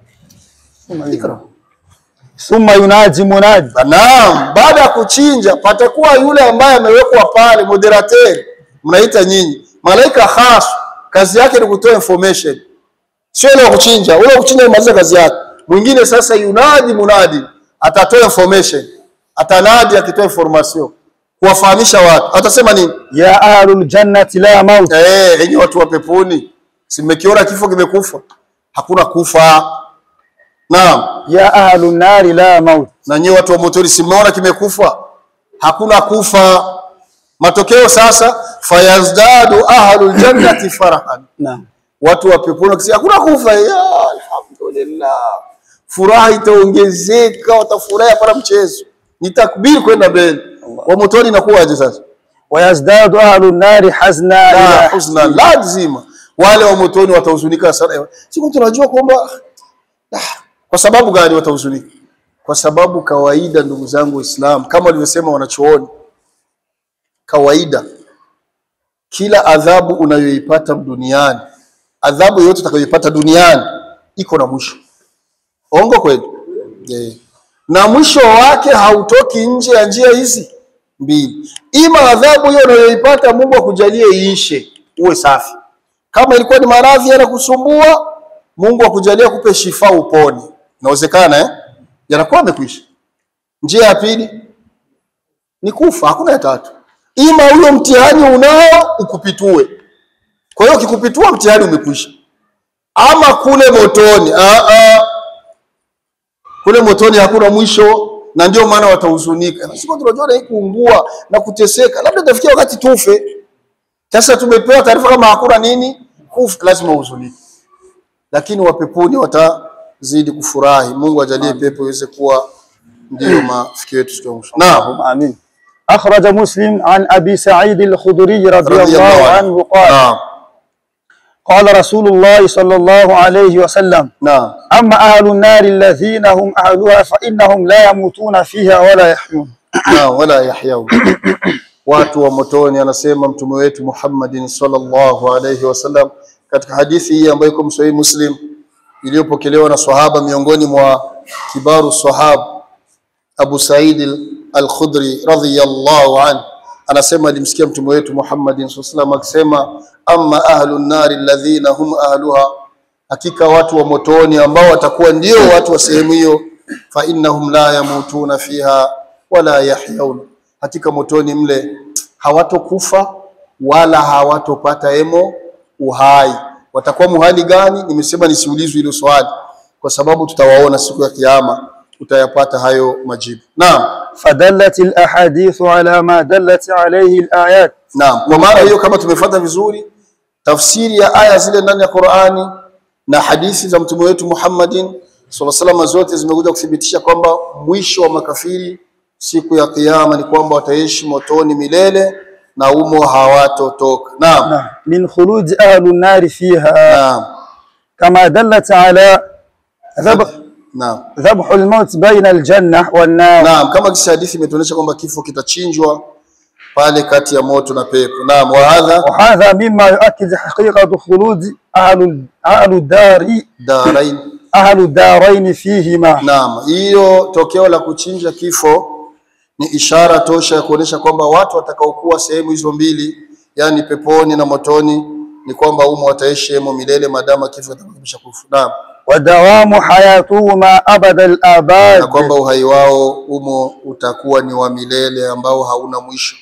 ikra Thumma yunadi munadi Naam, baada ya kuchinja patakuwa yule ambaye amewekwa pale moderateur, mnaita nyinyi malaika khas, kazi yake ni kutoa information, sio ile ya kuchinja. Ule wa kuchinja imaliza kazi yake. Mwingine sasa yunadi munadi, atatoa information, atanadi akitoa information, kuwafahamisha watu. Atasema nini? ya ahlul jannati la maut Eh, enyi watu wa peponi, si mmekiona kifo kimekufa? Hakuna kufa. Naam. ya ahlun nari la maut na nyie watu wa motoni simeona kimekufa? Hakuna kufa. Matokeo sasa, fayazdadu ahlul jannati farahan, Naam. watu wa peponi wakisema hakuna kufa, ya alhamdulillah, furaha itaongezeka, watafurahi hapana mchezo, ni takbiri kwenda mbele. Wa motoni inakuwaje sasa? wayazdadu ahlun nari hazna La ila huzna, lazima wale wa motoni watahuzunika sana. Siku tunajua kwamba ah, kwa sababu gani watahuzunika? Kwa sababu kawaida, ndugu zangu Waislamu, kama walivyosema wanachuoni, kawaida kila adhabu unayoipata duniani, adhabu yoyote utakayoipata duniani iko na mwisho. Ongo kweli? Yeah. Na mwisho wake hautoki nje ya njia hizi mbili. Ima adhabu hiyo unayoipata Mungu akujalie iishe, uwe safi. Kama ilikuwa ni maradhi yanakusumbua, Mungu akujalie kupe shifa upone. Inawezekana eh? Yanakuwa yamekwisha. Njia ya pili ni kufa, hakuna ya tatu. Ima huyo mtihani unao ukupitue. Kwa hiyo ukikupitua mtihani umekwisha. Ama kule motoni, ah ah. Kule motoni hakuna mwisho na ndio maana watahuzunika. Na siku tunajua na kuungua na kuteseka, labda itafikia wakati tufe. Sasa tumepewa taarifa kama hakuna nini, kufa, lazima uhuzunike. Lakini wapeponi watazidi kufurahi. Mungu ajalie pepo iweze kuwa ndio mafikio yetu siku ya mwisho. Naam. آمين أخرج مسلم عن أبي سعيد الخدري رضي رضي الله الله عنه. عنه قال Naam. قال رسول الله صلى الله عليه وسلم Naam. أما أهل النار الذين هم أهلها فإنهم لا يموتون فيها ولا يحيون na wala yahyau watu wa motoni, anasema mtume wetu Muhammadin sallallahu alayhi wasallam katika hadithi hii ambayo iko Sahih Muslim iliyopokelewa na sahaba miongoni mwa kibaru sahab Abu Said al-Khudri radhiyallahu anhu anasema alimsikia mtume wetu Muhammadin sallallahu alayhi wasallam akisema amma ahlun nari alladhina hum ahluha hakika watu wa motoni ambao watakuwa ndio watu wa sehemu hiyo fa innahum la yamutuna fiha wala yahyaun hakika motoni mle hawatokufa wala hawatopata emo uhai watakuwa muhali gani nimesema nisiulizwe hilo swali kwa sababu tutawaona siku ya kiyama utayapata hayo majibu naam فدلت الأحاديث على ما دلت عليه الآيات Naam, kwa maana hiyo kama tumefuata vizuri tafsiri ya aya zile ndani ya Qur'ani na hadithi za mtume wetu Muhammadin sallallahu alaihi wasallam zote zimekuja kuthibitisha kwamba mwisho wa makafiri siku ya kiyama ni kwamba wataishi motoni milele na umo hawatotoka. Naam. نعم. من خلود أهل النار فيها Naam. كما دلت على ذبح Naam. ذبح الموت بين الجنة والنار Naam, kama kisa hadithi imetuonyesha kwamba kifo kitachinjwa pale kati ya moto na pepo. Naam, wa hadha وهذا مما يؤكد حقيقة خلود أهل أهل الدار darain. أهل الدارين فيهما Naam, hiyo tokeo la kuchinja kifo ni ishara tosha ya kuonyesha kwamba watu watakaokuwa sehemu hizo mbili, yani peponi na motoni, ni kwamba umo wataishi hemo milele maadamu kifo kitakwisha kufa. Naam, ودوام حياتهما أبد na الآباد kwamba uhai wao umo utakuwa ni wa milele ambao hauna mwisho,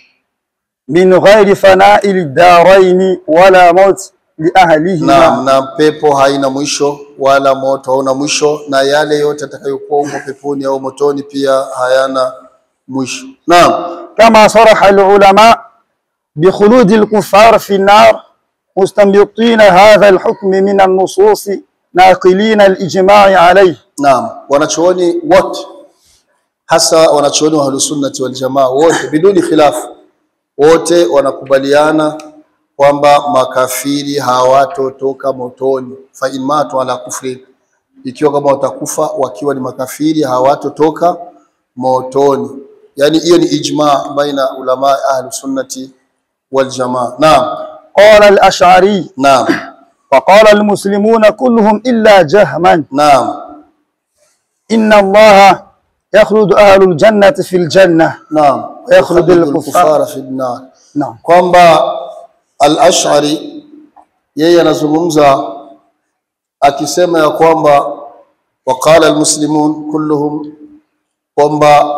من غير فناء الدارين ولا موت لأهلهما naam, na pepo haina mwisho wala moto hauna mwisho, na yale yote atakayokuwa umo peponi au motoni pia hayana mwisho. Naam. كما صرح العلماء بخلود الكفار في النار مستنبطين هذا الحكم من النصوص ناقلين الإجماع عليه Naam, wanachuoni wote hasa wanachuoni wa Ahlusunnati wal Jamaa wote biduni khilafu, wote wanakubaliana kwamba makafiri hawatotoka motoni, fa in matu ala kufri, ikiwa kama watakufa wakiwa ni makafiri hawatotoka motoni. Yani hiyo ni ijma baina ulama Ahlusunnati wal Jamaa. Naam, قال الأشعري naam, وقال المسلمون كلهم إلا جهما naam, إن الله يخلد أهل الجنة في الجنة naam. ويخلد Yukhallidul الكفار kufara fi nnar نعم kwamba al-Ash'ari yeye anazungumza akisema ya kwamba waqala almuslimun kulluhum, kwamba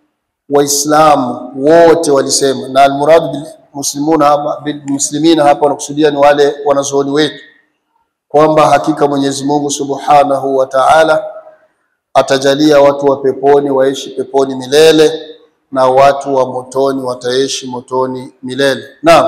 Waislamu wote walisema, na almuradu bil muslimuna hapa bil muslimina hapa wanakusudia ni wale wanazuoni wetu, kwamba hakika Mwenyezi Mungu Subhanahu wa Ta'ala atajalia watu wa peponi waishi peponi milele na watu wa motoni wataishi motoni milele. Naam.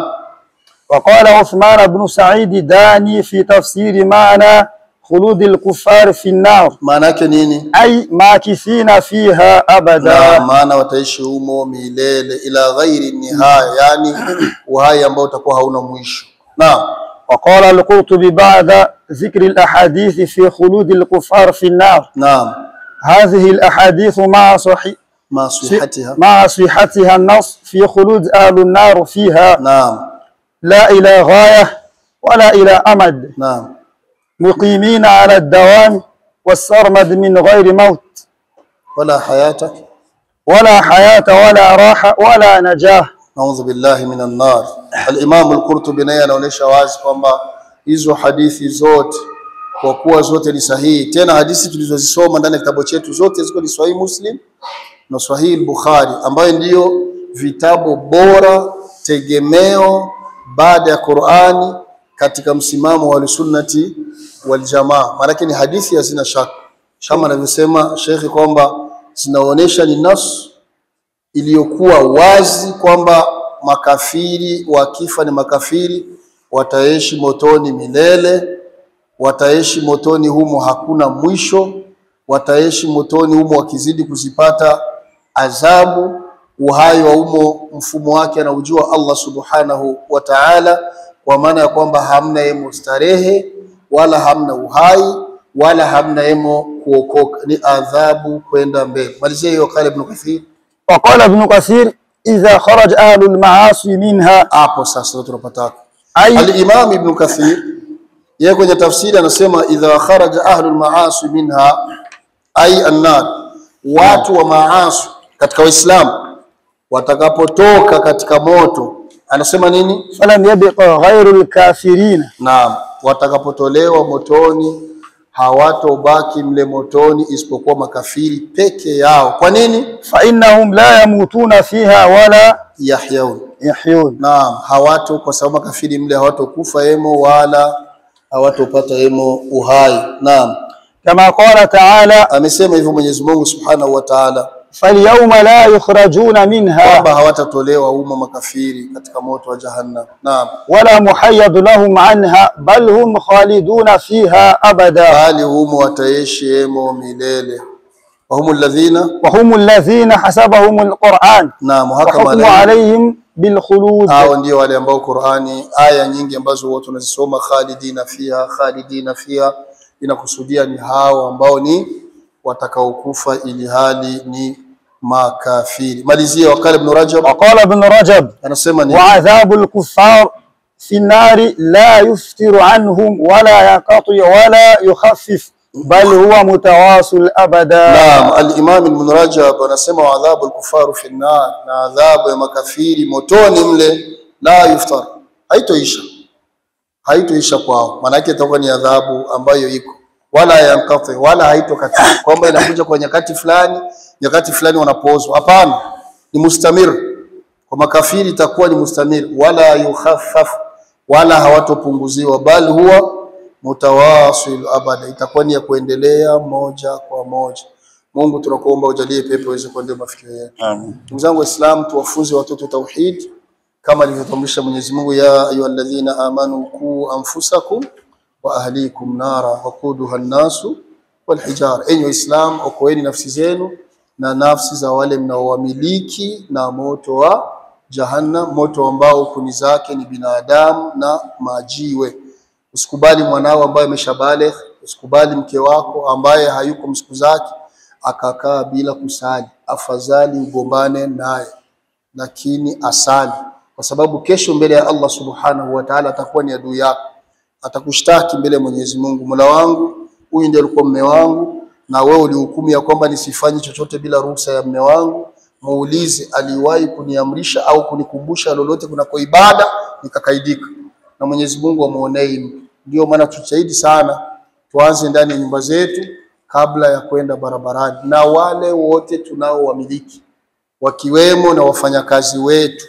وقال عثمان بن سعيد داني في تفسير معنى خلود الكفار في النار Maana yake nini? أي ماكثين فيها Na أبدا maana wataishi humo milele ila ghairi nihaya, yani uhai ambao utakuwa hauna mwisho. Naam. وقال القرطبي بعد ذكر الأحاديث في خلود الكفار في النار Naam. هذه الأحاديث مع صحيح Ma sihatiha. مع صحتها النص في خلود أهل النار فيها Naam. لا إلى غاية ولا إلى أمد Naam. مقيمين على الدوام والسرمد من غير موت Wala hayata. ولا حياة ولا راحة ولا نجاة Naudhu billahi minan nar. Al-Imam al-Qurtubi naye anaonyesha wazi kwamba hizo hadithi zote kwa kuwa zote ni sahihi, tena hadithi tulizozisoma ndani ya kitabu chetu zote ziko ni Sahih Muslim na Sahih Bukhari, ambayo ndiyo vitabu bora tegemeo baada ya Qur'ani katika msimamo wa sunnati wal jamaa. Maanake ni hadithi hazina shaka, kama anavyosema Shekhi kwamba zinaonyesha ni nas iliyokuwa wazi kwamba makafiri wakifa ni makafiri, wataishi motoni milele, wataishi motoni humo hakuna mwisho, wataishi motoni humo wakizidi kuzipata adhabu. Uhai wa humo mfumo wake anaujua Allah subhanahu wa ta'ala, kwa maana ya kwamba hamna yemo starehe wala hamna uhai wala hamna yemo kuokoka, ni adhabu kwenda mbele. Malizia hiyo kale Ibn Kathir. وقال ابن كثير إذا خرج أهل المعاصي منها hapo sasa ndio tunapataka. أي Al-Imam Ibn Kathir yeye kwenye tafsiri anasema idha kharaja ahlu al-maasi minha ay an-nar, watu wa maasi katika Waislamu watakapotoka katika moto, anasema nini? فلم يبق غير الكافرين Naam, watakapotolewa motoni hawatobaki mle motoni isipokuwa makafiri peke yao. Kwa nini? فإنهم لا يموتون فيها ولا Yahyaun يحيون Naam, hawato kwa sababu makafiri mle hawatokufa emo wala hawatopata emo uhai. Naam, كما قال تعالى amesema hivyo Mwenyezi Mungu Subhanahu wa Ta'ala فاليوم لا يخرجون منها kwamba hawatatolewa humo makafiri katika moto wa Jahannam. Naam, ولا محيد لهم عنها بل هم خالدون فيها أبدا bali humo wataishi emo milele. Wahumu alladhina وهم الذين حسبهم القرآن naam, hakama وحكم alayhim عليهم بالخلود hao ndio wale ambao Qur'ani aya nyingi ambazo watu wanazisoma khalidina fiha khalidina fiha inakusudia ni hao ambao ni watakaokufa ili hali ni makafiri. Malizia wakala Ibn Rajab وقال ابن رجب anasema ni وعذاب الكفار في النار لا يفتر عنهم ولا ينقطع ولا يخفف بل هو متواصل أبدا Naam, al-Imam Ibn Rajab anasema adhabu al-kufaru fi an-nar, na adhabu ya makafiri motoni mle la yuftar, haitoisha haitoisha kwao, maana yake itakuwa ni adhabu ambayo iko wala yankati wala haitokatika, kwamba inakuja kwa nyakati fulani, nyakati fulani wanapozwa. Hapana, ni mustamir. Kwa makafiri itakuwa ni mustamir, wala yukhaffaf, wala hawatopunguziwa, bali huwa mutawasil abada, itakuwa ni ya kuendelea moja kwa moja. Mungu tunakuomba ujalie pepo iweze kuendea mafikio yetu. آمين Ndugu zangu Waislamu, tuwafunze watoto tauhid kama alivyotamrisha Mwenyezi Mungu, ya ayyuhalladhina amanu qu anfusakum wa ahlikum nara waquduha an-nasu wal hijara, enyi Waislamu, okoeni nafsi zenu na nafsi za wale mnaowamiliki na moto wa Jahannam, moto ambao kuni zake ni binadamu na majiwe. Usikubali mwanao ambaye ameshabaligh, usikubali mke wako ambaye hayuko msiku zake akakaa bila kusali. Afadhali ugombane naye, lakini asali, kwa sababu kesho mbele ya Allah subhanahu wa ta'ala atakuwa ni adui yako, atakushtaki mbele ya Mwenyezi Mungu, Mola wangu, huyu ndiye alikuwa mme wangu na wewe ulihukumu ya kwamba nisifanye chochote bila ruhusa ya mme wangu. Muulize, aliwahi kuniamrisha au kunikumbusha lolote kunako ibada nikakaidika? Na Mwenyezi Mungu amuonee. Ndio maana tujitahidi sana, tuanze ndani ya nyumba zetu kabla ya kwenda barabarani, na wale wote tunaowamiliki wakiwemo na wafanyakazi wetu.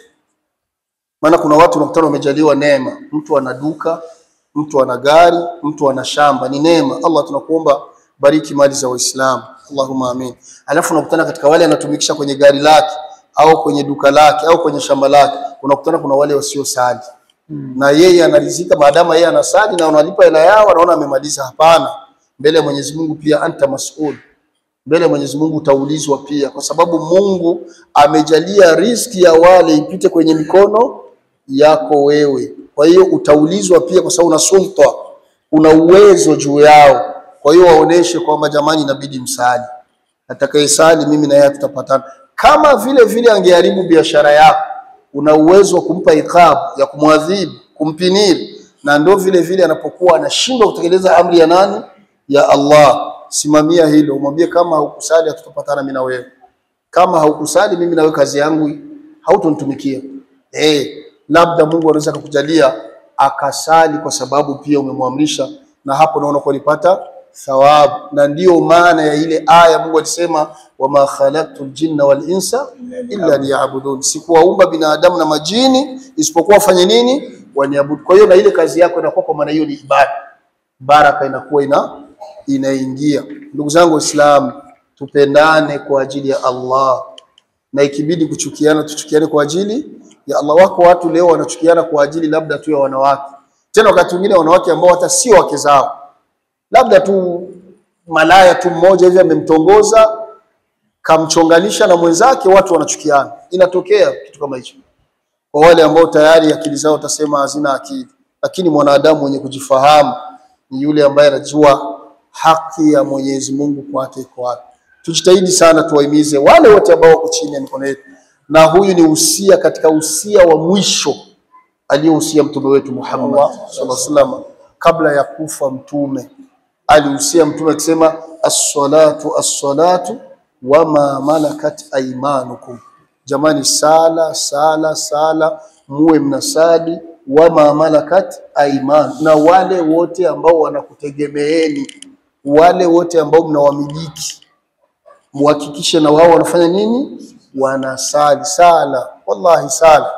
Maana kuna watu unakutana wamejaliwa neema, mtu ana duka, mtu ana gari, mtu ana shamba, ni neema. Allah, tunakuomba bariki mali za Waislamu, Allahumma amin. Alafu unakutana katika wale anatumikisha kwenye gari lake au kwenye duka lake au kwenye shamba lake, unakutana kuna wale wasiosali na yeye anarizika maadamu yeye anasali na unalipa hela yao, anaona amemaliza. Hapana, mbele ya Mwenyezi Mungu pia anta mas'ul, mbele ya Mwenyezi Mungu utaulizwa pia, kwa sababu Mungu amejalia riziki ya wale ipite kwenye mikono yako wewe. Kwa hiyo utaulizwa pia, kwa sababu una sulta, una uwezo juu yao. Kwa hiyo waoneshe kwamba jamani, inabidi msali, atakayesali mimi na yeye tutapatana. Kama vile vile angeharibu biashara yako, una uwezo wa kumpa ikabu ya kumwadhibu, kumpiniri, na ndio vile vile anapokuwa anashindwa kutekeleza amri ya nani? Ya Allah. Simamia hilo, umwambie kama haukusali hatutapatana mimi na wewe, kama haukusali mimi na wewe kazi yangu hautonitumikia. Eh, labda Mungu anaweza kukujalia akasali kwa sababu pia umemwamrisha, na hapo naona kwa nipata thawabu, na ndiyo maana ya ile aya Mungu alisema wama khalaqtu ljinna wal insa illa liya'budun, sikuwaumba binadamu na majini isipokuwa wafanye nini? Waniabudu. Kwa hiyo na ile kazi yako inakuwa kwa maana hiyo ni ibada, baraka inakuwa ina inaingia. Ndugu zangu Waislamu, tupendane kwa ajili ya Allah, na ikibidi kuchukiana tuchukiane kwa ajili ya Allah. Wako watu leo wanachukiana kwa ajili labda tu ya wanawake, tena wakati mwingine wanawake ambao hata sio wake zao, labda tu malaya tu mmoja hivi amemtongoza kamchonganisha na mwenzake, watu wanachukiana. Inatokea kitu kama hicho kwa wale ambao tayari akili zao utasema hazina akili, lakini mwanadamu mwenye kujifahamu ni yule ambaye anajua haki ya Mwenyezi Mungu kwake iko wapi. Tujitahidi sana tuwahimize wale wote ambao wako chini ya mikono yetu, na huyu ni usia katika usia wa mwisho aliyohusia mtume wetu Muhammad sallallahu alaihi wasallam. Kabla ya kufa mtume alihusia mtume akisema, as-salatu as-salatu wama malakat aymanukum. Jamani, sala sala sala, muwe mnasali wama malakat aiman, na wale wote ambao wanakutegemeeni, wale wote ambao mnawamiliki, muhakikishe na wao wanafanya nini? Wanasali sala. Wallahi, sala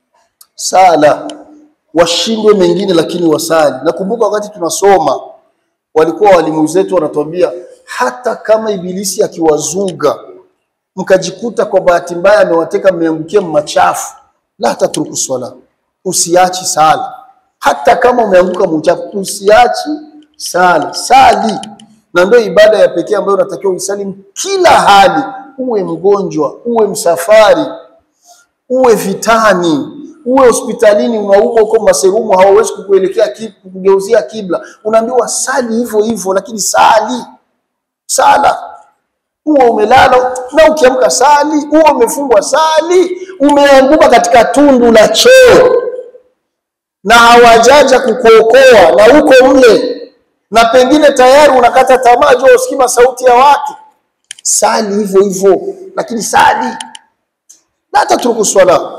sala, washindwe mengine, lakini wasali. Nakumbuka wakati tunasoma, walikuwa walimu zetu wanatuambia hata kama ibilisi akiwazuga mkajikuta kwa bahati mbaya amewateka mmeangukia machafu, la tatruku swala, usiachi sala. Hata kama umeanguka mchafu, usiachi sala, sali. Na ndio ibada ya pekee ambayo unatakiwa uisali kila hali, uwe mgonjwa, uwe msafari, uwe vitani, uwe hospitalini, unaumwa uko maserumu, hawawezi kukuelekea kukugeuzia kibla, unaambiwa sali hivyo hivyo, lakini sali sala uwe umelala na ukiamka sali, uwe umefungwa sali, umeanguka katika tundu la choo na hawajaja kukuokoa na uko mle, na pengine tayari unakata tamaa, jua usikima sauti ya watu, sali hivyo hivyo, lakini sali. La tatruku swala,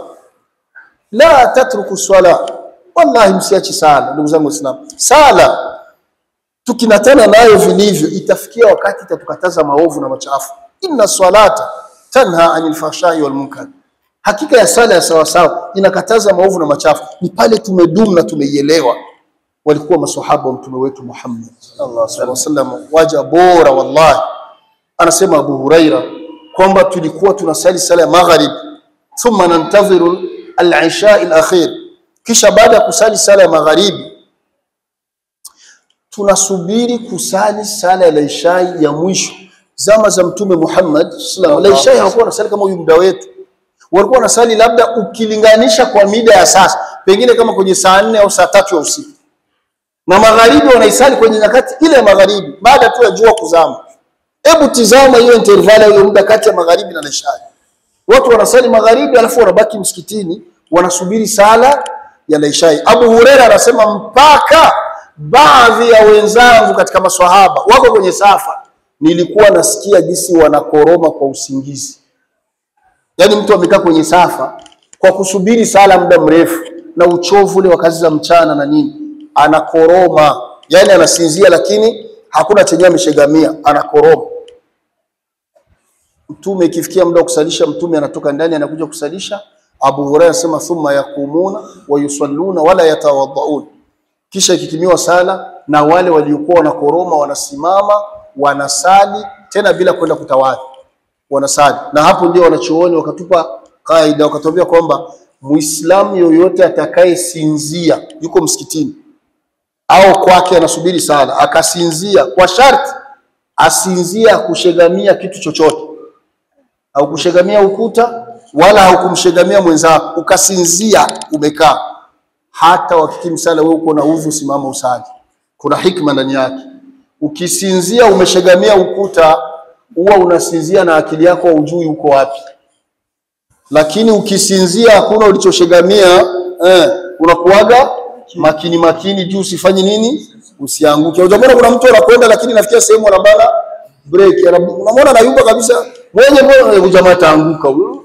la tatruku swala, wallahi, msiachi sala. Ndugu zangu Waislamu, sala tukinatana nayo vilivyo, itafikia wakati itatukataza maovu na machafu. Inna salata tanha anil fahshai wal munkar, hakika ya sala ya sawasawa inakataza maovu na machafu. Ni pale tumedumu na tumeielewa. Walikuwa maswahaba wa mtume wetu Muhammad sallallahu alaihi wasallam, waja bora wallahi. Anasema Abu Huraira kwamba tulikuwa tunasali sala ya maghrib, thumma nantadhiru al-isha al-akhir, kisha baada ya kusali sala ya magharibi tunasubiri kusali sala ya isha ya mwisho. Zama za Mtume Muhammad sallallahu alaihi wasallam, hawakuwa wanasali kama huyu muda wetu, walikuwa wanasali labda ukilinganisha kwa mida ya sasa, pengine kama kwenye saa nne au saa tatu ya usiku, na magharibi wanaisali kwenye nyakati ile ya magharibi, baada tu ya jua kuzama. Hebu tizama hiyo intervali, hiyo muda kati ya magharibi na isha. Watu wanasali magharibi, alafu wanabaki msikitini wanasubiri sala ya isha. Abu Huraira anasema mpaka baadhi ya wenzangu katika maswahaba wako kwenye safa, nilikuwa nasikia jinsi wanakoroma kwa usingizi. Yaani mtu amekaa kwenye safa kwa kusubiri sala muda mrefu na uchovu ule wa kazi za mchana na nini, anakoroma, yaani anasinzia, lakini hakuna chenye ameshegamia, anakoroma. Mtume ikifikia muda wa kusalisha, mtume anatoka ndani anakuja kusalisha. Abu Hurairah anasema thumma yakumuna wa yusalluna wala yatawaddaun, kisha ikitimiwa sala na wale waliokuwa wanakoroma wanasimama wanasali tena bila kwenda kutawadhi, wanasali. Na hapo ndio wanachuoni wakatupa kaida, wakatuambia kwamba Muislamu yoyote atakayesinzia yuko msikitini au kwake anasubiri sala akasinzia, kwa sharti asinzia kushegamia kitu chochote au kushegamia ukuta wala haukumshegamia mwenzako, ukasinzia umekaa. Hata wakikimu sala, wewe uko na udhu, simama usali. Kuna hikma ndani yake. Ukisinzia umeshegamia ukuta, huwa unasinzia na akili yako haujui uko wapi, lakini ukisinzia hakuna ulichoshegamia eh, unakuaga makini makini juu usifanye nini, usianguke. Unajua kuna mtu anakwenda, lakini nafikia sehemu anabana break, unamwona anayumba kabisa mwenye mbona jamaa ataanguka huyo.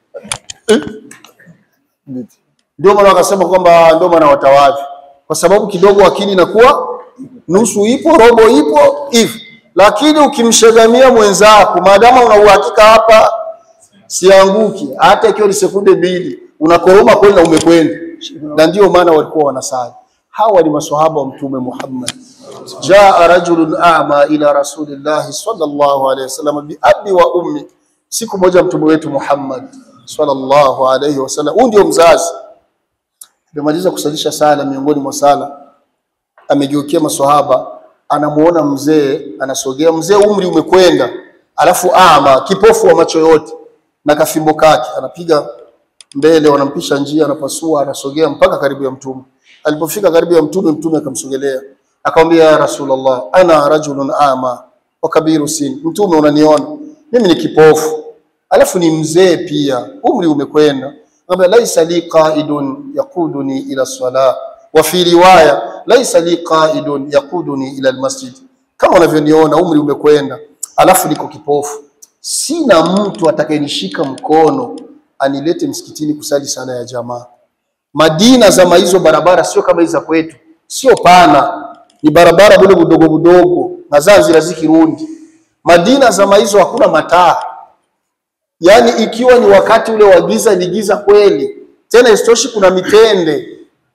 Ndio maana wakasema kwamba ndio maana watawadhi, kwa sababu kidogo akili inakuwa nusu ipo robo ipo hivi, lakini ukimshegamia mwenzako, maadamu una uhakika hapa sianguki, hata ikiwa ni sekunde mbili, unakoroma kweli na umekwenda. Na ndio maana walikuwa wanasali. Hawa ni maswahaba wa Mtume Muhammad. Jaa rajulun a'ma ila rasulillahi sallallahu alayhi wasallam bi abi wa ummi. Siku moja mtume wetu Muhammad sallallahu alayhi wasallam, huyu ndio mzazi, amemaliza kusalisha sala. Miongoni mwa sala amegeukia maswahaba, anamuona mzee anasogea, mzee umri umekwenda, alafu ama kipofu wa macho yote na kafimbo kake, anapiga mbele, wanampisha njia, anapasua, anasogea mpaka karibu ya mtume. Alipofika karibu ya mtume, mtume akamsogelea akamwambia, ya Rasulullah, ana rajulun ama wa kabiru sin, mtume unaniona mimi ni kipofu alafu ni mzee pia, umri umekwenda. Akamwambia, laisa li qaidun yaquduni ila salah wa fi riwaya laisa li qaidun yaquduni ila almasjid, kama unavyoniona umri umekwenda, alafu niko kipofu, sina mtu atakayenishika mkono anilete msikitini kusali sala ya jamaa. Madina zama hizo barabara sio kama hizi za kwetu, sio pana, ni barabara bule budogo budogo na Zanzibar zikirundi. Madina zama hizo hakuna mataa, yaani ikiwa ni wakati ule wa giza, ni giza kweli. Tena isitoshi, kuna mitende,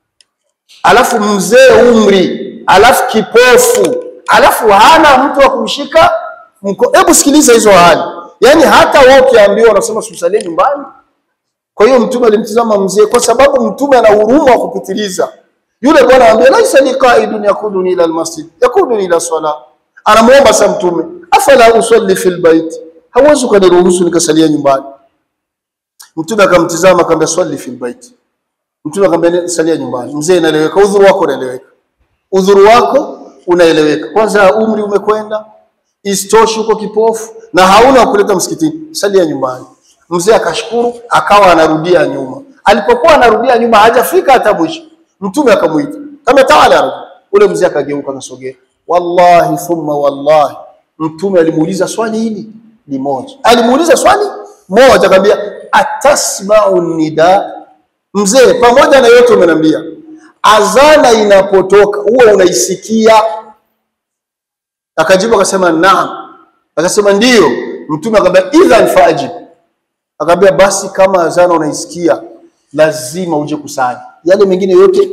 alafu mzee umri, alafu kipofu, alafu hana mtu wa kumshika mko. Hebu sikiliza hizo hali, yaani hata wewe ukiambiwa unasema susalie nyumbani. Kwa hiyo mtume alimtizama mzee, kwa sababu mtume ana huruma wa kupitiliza. Yule bwana anambia laisa li qaidun yakuduni ila almasjid yakuduni ila sala, anamuomba sa mtume, afala usalli fil bait, hauwezi ukaniruhusu nikasalia nyumbani. Mtume akamtizama akamwambia swali fil bait. Mtume akamwambia salia nyumbani. Mzee, inaeleweka, udhuru wako unaeleweka, udhuru wako unaeleweka. Kwanza umri umekwenda, istoshi uko kipofu na hauna wa kuleta msikitini, salia nyumbani. Mzee akashukuru, akawa anarudia nyuma. Alipokuwa anarudia nyuma, hajafika hata mwisho, mtume akamuita kama taala, ule mzee akageuka, akasogea. Wallahi thumma wallahi, mtume alimuuliza swali hili ni moja, alimuuliza swali moja, akamwambia atasmau nida. Mzee, pamoja na yote umeniambia, azana inapotoka huwa unaisikia? Akajibu akasema naam. Akasema ndiyo. Mtume akamwambia idhan faajib, akamwambia basi kama azana unaisikia lazima uje kusali, yale mengine yote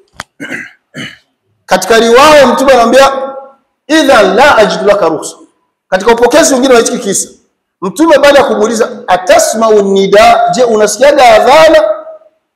katika riwaya Mtume anamwambia idhan la ajidu laka ruhusa. Katika upokezi mwingine wa hiki kisa Mtume baada ya kumuuliza atasmau nida, je, unasikiaga adhana?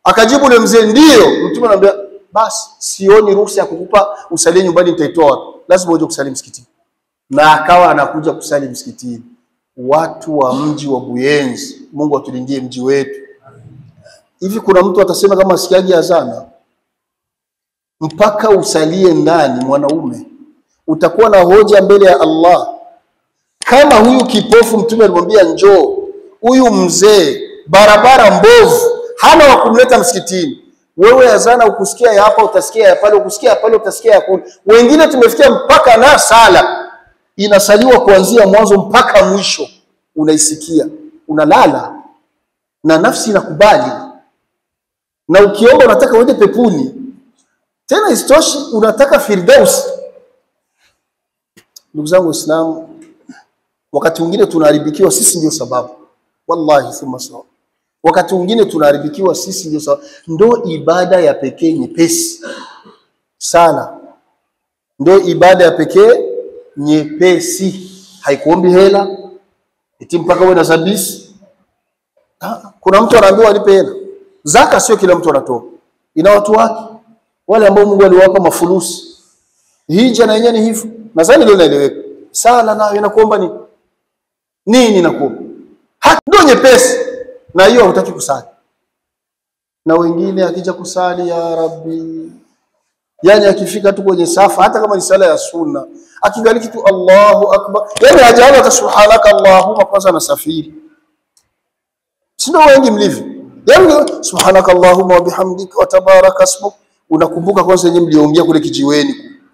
Akajibu yule mzee, ndio. Mtume anamwambia basi, sioni ruhusa ya kukupa usalie nyumbani, nitaitoa wapi? Lazima uje kusali msikitini. Na akawa anakuja kusali msikitini. Watu wa mji wa Buyenzi, Mungu atulindie mji wetu. Hivi kuna mtu atasema kama asikiaji azana mpaka usalie ndani, mwanaume utakuwa na hoja mbele ya Allah. Kama huyu kipofu Mtume alimwambia njoo, huyu mzee barabara mbovu, hana wa kumleta msikitini. Wewe azana ukusikia ya hapa utasikia ya pale, ukusikia ya pale utasikia ya kule. Wengine tumefikia mpaka na sala inasaliwa kuanzia mwanzo mpaka mwisho, unaisikia, unalala na nafsi inakubali, na ukiomba unataka uende pepuni, tena isitoshi, unataka firdaus. Ndugu zangu Waislamu, wakati mwingine tunaharibikiwa sisi ndio sababu, wallahi thumma sawa. Wakati mwingine tunaharibikiwa sisi ndio sababu. Ndo ibada ya pekee nyepesi sana, ndo ibada ya pekee nyepesi, haikuombi hela eti mpaka uwe na sabisi. Ah, Kuna mtu anaambiwa alipe hela. Zaka sio kila mtu anatoa, ina watu wake wale ambao Mungu aliwapa mafulusi. Hija na yenyewe ni hivyo, nadhani leo inaeleweka. Sala nayo inakuomba nini? Nini inakuomba? Haki ndio nyepesi, na hiyo hutaki kusali. Na wengine akija kusali, ya Rabbi, yani akifika tu kwenye safa, hata kama ni sala ya sunna, akigaliki tu Allahu akbar, yani hajaona hata subhanaka Allahumma, kwanza anasafiri. Si ndio wengi mlivyo? Yani subhanaka Allahumma wa bihamdika wa tabaraka ismuk, unakumbuka kwanza yenyewe mliongea kule kijiweni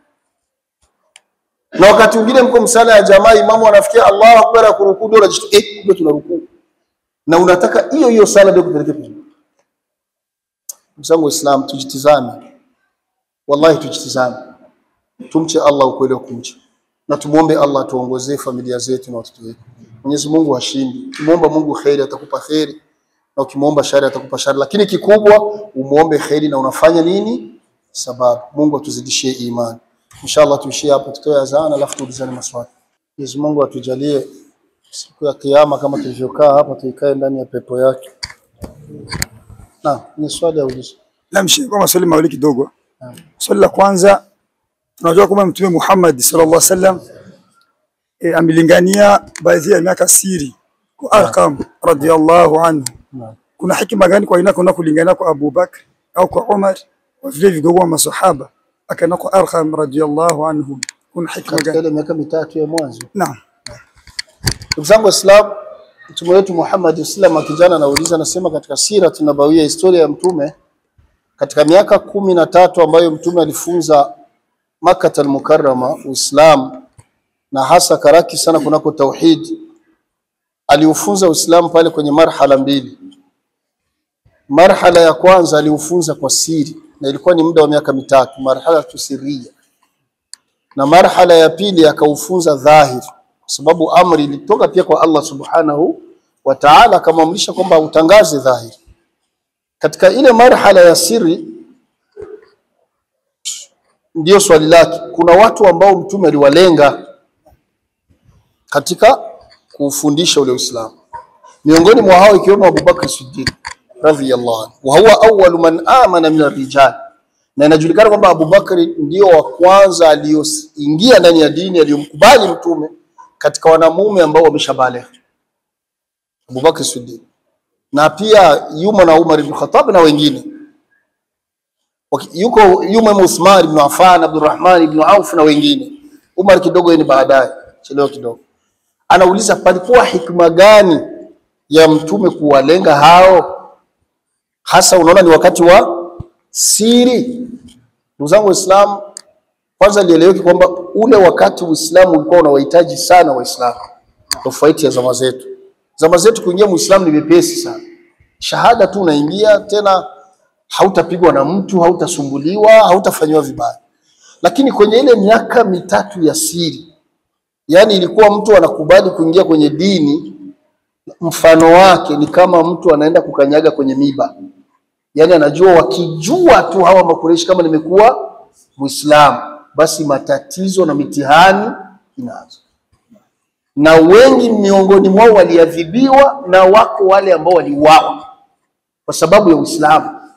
na wakati mwingine mko msala ya jamaa, imamu anafikia Allahu akbar akurukuu, ndio unajishtua eh, kumbe tunarukuu, na unataka hiyo hiyo sala ndio kupeleke pembeni. Ndugu zangu Waislamu, tujitizame, wallahi tujitizame, tumche Allah ukweli wa kumcha, na tumuombe Allah atuongozee familia zetu na watoto wetu. Mwenyezi Mungu hashindi. Ukimwomba Mungu kheri atakupa kheri, na ukimwomba shari atakupa shari, lakini kikubwa umuombe kheri na unafanya nini? Sababu. Mungu atuzidishie imani. Inshallah tuishie hapo, tutoe azana alafu tuulizane maswali. Mwenyezi Mungu atujalie siku ya kiyama kama tulivyokaa hapa tuikae ndani ya pepo yake. Na ni swali ya ulizo. Namshi kwa maswali mawili kidogo. Swali la kwanza, tunajua kwamba Mtume Muhammad sallallahu alaihi wasallam e, amelingania baadhi ya miaka siri kwa Arqam radhiyallahu anhu. Naam. Kuna hikima gani kwa ina kuna kulingana kwa Abu Bakr au kwa Umar wa vile vigogo wa masahaba akaenda kwa Arqam radhiyallahu anhu? Kuna hikima Katika gani? ile miaka mitatu ya mwanzo. Naam. Ndugu zangu Waislamu, mtume wetu Muhammad sallam akijana anauliza, anasema katika sira tunabawia historia ya mtume katika miaka kumi na tatu ambayo mtume alifunza Makkah al-Mukarrama Uislamu na hasa karaki sana kunako tauhid, aliufunza Uislamu pale kwenye marhala mbili. Marhala ya kwanza aliufunza kwa siri na ilikuwa ni muda wa miaka mitatu, marhala tusiria, na marhala ya pili akaufunza dhahiri kwa sababu amri ilitoka pia kwa Allah subhanahu wa ta'ala, akamwamrisha kwamba utangaze dhahiri. Katika ile marhala ya siri, ndiyo swali lake, kuna watu ambao mtume aliwalenga katika kufundisha ule Uislamu, miongoni mwa hao ikiwemo Abu Bakr Siddiq radhiyallahu anhu, wa huwa awwalu man amana min ar-rijal, na inajulikana kwamba Abu Bakri ndio wa kwanza aliyoingia ndani ya dini aliyomkubali mtume katika wanamume ambao wameshabaligh, Abu Bakr Siddiq, na pia yuma na Umar ibn Khattab na wengine Waki- yuko yuma Uthman ibn Affan, Abdurrahman ibn Auf na wengine. Umar kidogo yeye ni baadaye, chelewa kidogo. Anauliza palikuwa hikma gani ya mtume kuwalenga hao, hasa unaona ni wakati wa siri. Ndugu zangu Waislamu, kwanza lieleweke kwamba ule wakati Uislamu ulikuwa unawahitaji sana Waislamu, tofauti ya zama zetu. Zama zetu kuingia Muislamu ni mepesi sana, shahada tu unaingia, tena hautapigwa na mtu, hautasumbuliwa, hautafanyiwa vibaya. Lakini kwenye ile miaka mitatu ya siri, yaani ilikuwa mtu anakubali kuingia kwenye dini, mfano wake ni kama mtu anaenda kukanyaga kwenye miba yaani anajua wakijua tu hawa Makureishi kama nimekuwa Muislamu, basi matatizo na mitihani inaanza, na wengi miongoni mwao waliadhibiwa, na wako wale ambao waliuawa kwa sababu ya Uislamu.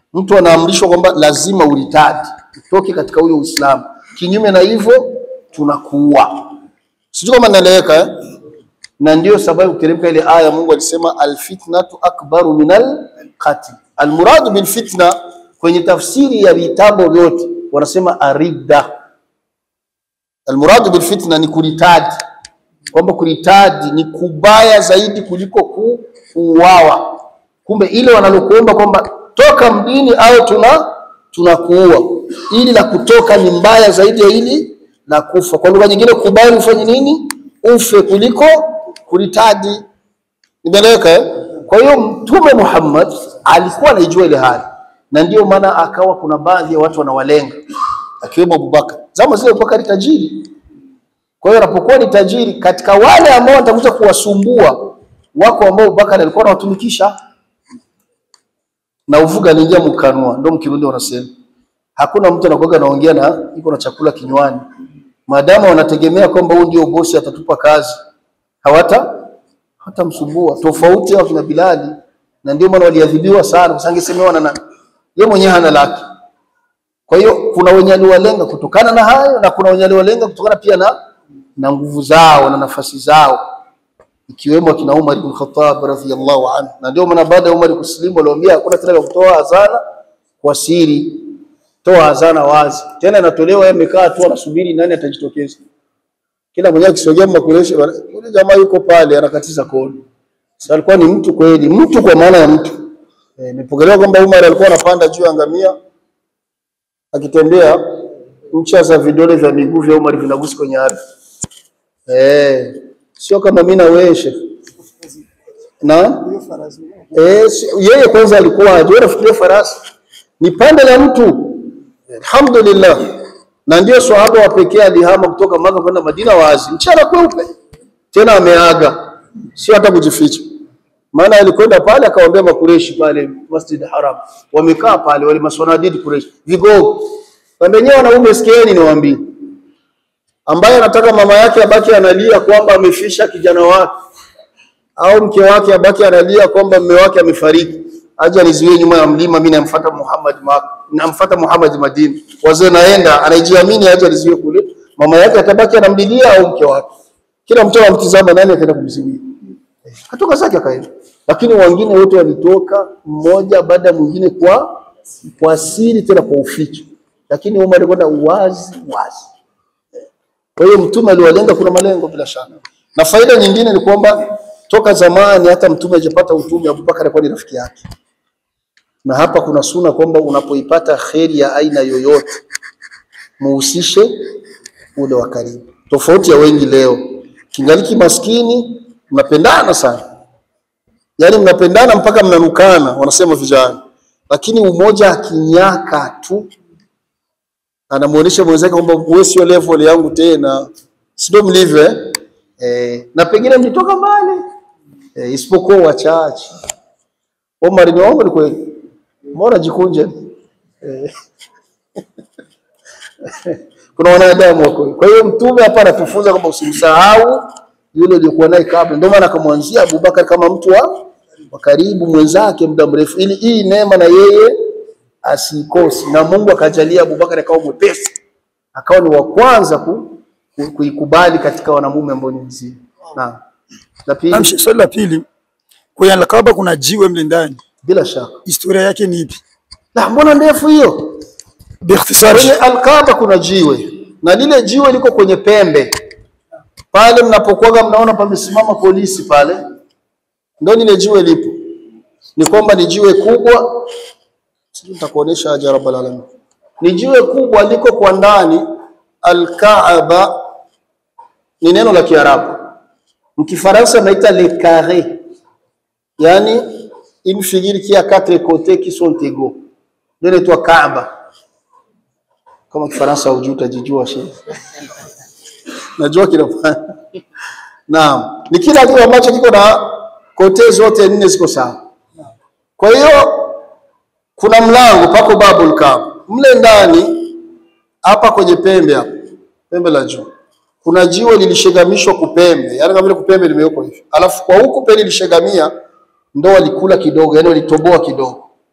mtu anaamrishwa kwamba lazima uritadi, utoke katika huyo Uislamu. Kinyume na hivyo tunakuua. Sijui kama naeleweka eh? Na ndio sababu ukiteremka ile aya Mungu alisema alfitnatu akbaru minal qatl. Almuradu bil fitna kwenye tafsiri ya vitabu vyote wanasema aridda. Almuradu bil fitna ni kuritadi, kwamba kuritadi ni kubaya zaidi kuliko ku- kuuawa. Kumbe ile wanalokuomba kwamba toka mdini au tuna tunakuua, ili la kutoka ni mbaya zaidi ya ili la kufa. Kwa lugha nyingine, kubali ufanye nini? Ufe kuliko kuritadi. Nimeeleweka eh? Kwa hiyo Mtume Muhammad alikuwa anaijua ile hali, na ndio maana akawa kuna baadhi ya watu wanawalenga, akiwemo Abubakar. Zama zile Abubakar tajiri, kwa hiyo anapokuwa ni tajiri, katika wale ambao watakuja kuwasumbua wako ambao Abubakar alikuwa anawatumikisha na uvuga anaingia mkanua, ndio mkirundi wanasema hakuna mtu anakuwa anaongea na iko na chakula kinywani, maadamu wanategemea kwamba huyu ndio bosi atatupa kazi, hawata hatamsumbua. Tofauti hao kina Bilali, na ndio maana waliadhibiwa sana, kwa sababu angesemewa na nani? Yeye mwenyewe hana laki. Kwa hiyo kuna wenye aliwalenga kutokana na hayo na kuna wenye aliwalenga kutokana pia na na nguvu zao na nafasi zao ikiwemo akina Umar ibn Khattab radhiyallahu anhu. Na ndio maana baada ya Umar kusilimu waliwaambia hakuna tena ya kutoa azana kwa siri, toa azana wazi. Tena inatolewa yeye amekaa tu anasubiri nani atajitokeza. Kila mmoja akisogea Makureshi, yule jamaa yuko pale anakatiza kodi. Sasa alikuwa ni mtu kweli, mtu kwa maana ya mtu. Eh, Imepokelewa kwamba Umar alikuwa anapanda juu ya ngamia akitembea, ncha za vidole vya miguu vya Umar vinagusa kwenye ardhi. Eh, sio kama mimi na wewe Sheikh. Na eh, si- yeye kwanza alikuwa hajui nafikiria farasi ni pande la mtu. Alhamdulillah. Na ndio swahaba wa pekee alihama kutoka Maka kwenda Madina wazi, mchana kweupe, tena ameaga, sio hata kujificha. Maana alikwenda pale akawaambia Makureshi pale Masjid Haram, wamekaa pale wale maswanadidi Kureshi, vigogo wenyewe, wanaume sikieni, niwaambie ambaye anataka mama yake abaki analia kwamba amefisha kijana wake au mke wake abaki analia kwamba mume wake amefariki, aje anizuie nyuma ya mlima, mimi namfuata Muhammad ma, namfuata Muhammad Madina, wazee naenda, anajiamini, aje anizuie kule, mama yake atabaki anamlilia au mke wake, kila mtu anamtizama, nani ataenda kumzuia? Katoka zake akaenda, lakini wengine wote walitoka mmoja baada ya mwingine kwa kwa siri, tena kwa uficho, lakini Umar alikwenda wazi wazi. Kwa hiyo mtume aliwalenga, kuna malengo bila shaka. Na faida nyingine ni kwamba toka zamani hata mtume hajapata utume, Abubakar alikuwa ni rafiki yake. Na hapa kuna suna kwamba unapoipata kheri ya aina yoyote muhusishe ule wa karibu, tofauti ya wengi leo. Kingaliki maskini mnapendana sana, yaani mnapendana mpaka mnanukana, wanasema vijana, lakini umoja akinyaka tu anamuonesha mwenzake kwamba wewe sio level yangu tena, sio mlivyo eh? Eh, na pengine mlitoka mbali eh, isipokuwa wachache. Omar ni wangu ni kweli, mbona jikunje eh. Kuna wanadamu wako. Kwa hiyo mtume hapa anatufunza kwamba usimsahau yule uliokuwa naye kabla. Ndio maana akamwanzia Abubakar kama mtu wa wa karibu mwenzake muda mrefu, ili hii neema na yeye asikosi, na Mungu akajalia Abubakar akawa mwepesi, akawa ni wa kwanza ku, ku, kuikubali katika wanamume ambao ni mzima. Naam. La pili, Naam, Sheikh, swali la pili, kwenye Alkaaba kuna jiwe mle ndani, bila shaka. historia yake ni ipi? La, mbona ndefu hiyo? Biikhtisar. Kwenye Alkaaba kuna jiwe na lile jiwe liko kwenye pembe pale, mnapokuwaga mnaona pamesimama polisi pale, ndio lile jiwe lipo. Ni kwamba ni jiwe kubwa, sijui nitakuonesha aje rabbal alamin. Ni jiwe kubwa liko kwa ndani. Alkaaba ni neno la Kiarabu, mkifaransa naita le carré, yani une figure qui a quatre côtés qui sont égaux, ndio inaitwa Kaaba. Kama Kifaransa hujui utajijua shehe. Najua kinafanya. Naam, ni kila kitu ambacho kiko na kote zote nne ziko sawa. Kwa hiyo kuna mlango pako babul Kaaba. Mle ndani hapa kwenye pembe hapa, pembe la juu. Kuna jiwe lilishegamishwa kupembe, yaani kama vile kupembe limewekwa hivi. Alafu kwa huku pale lilishegamia ndo walikula kidogo, yaani walitoboa kidogo.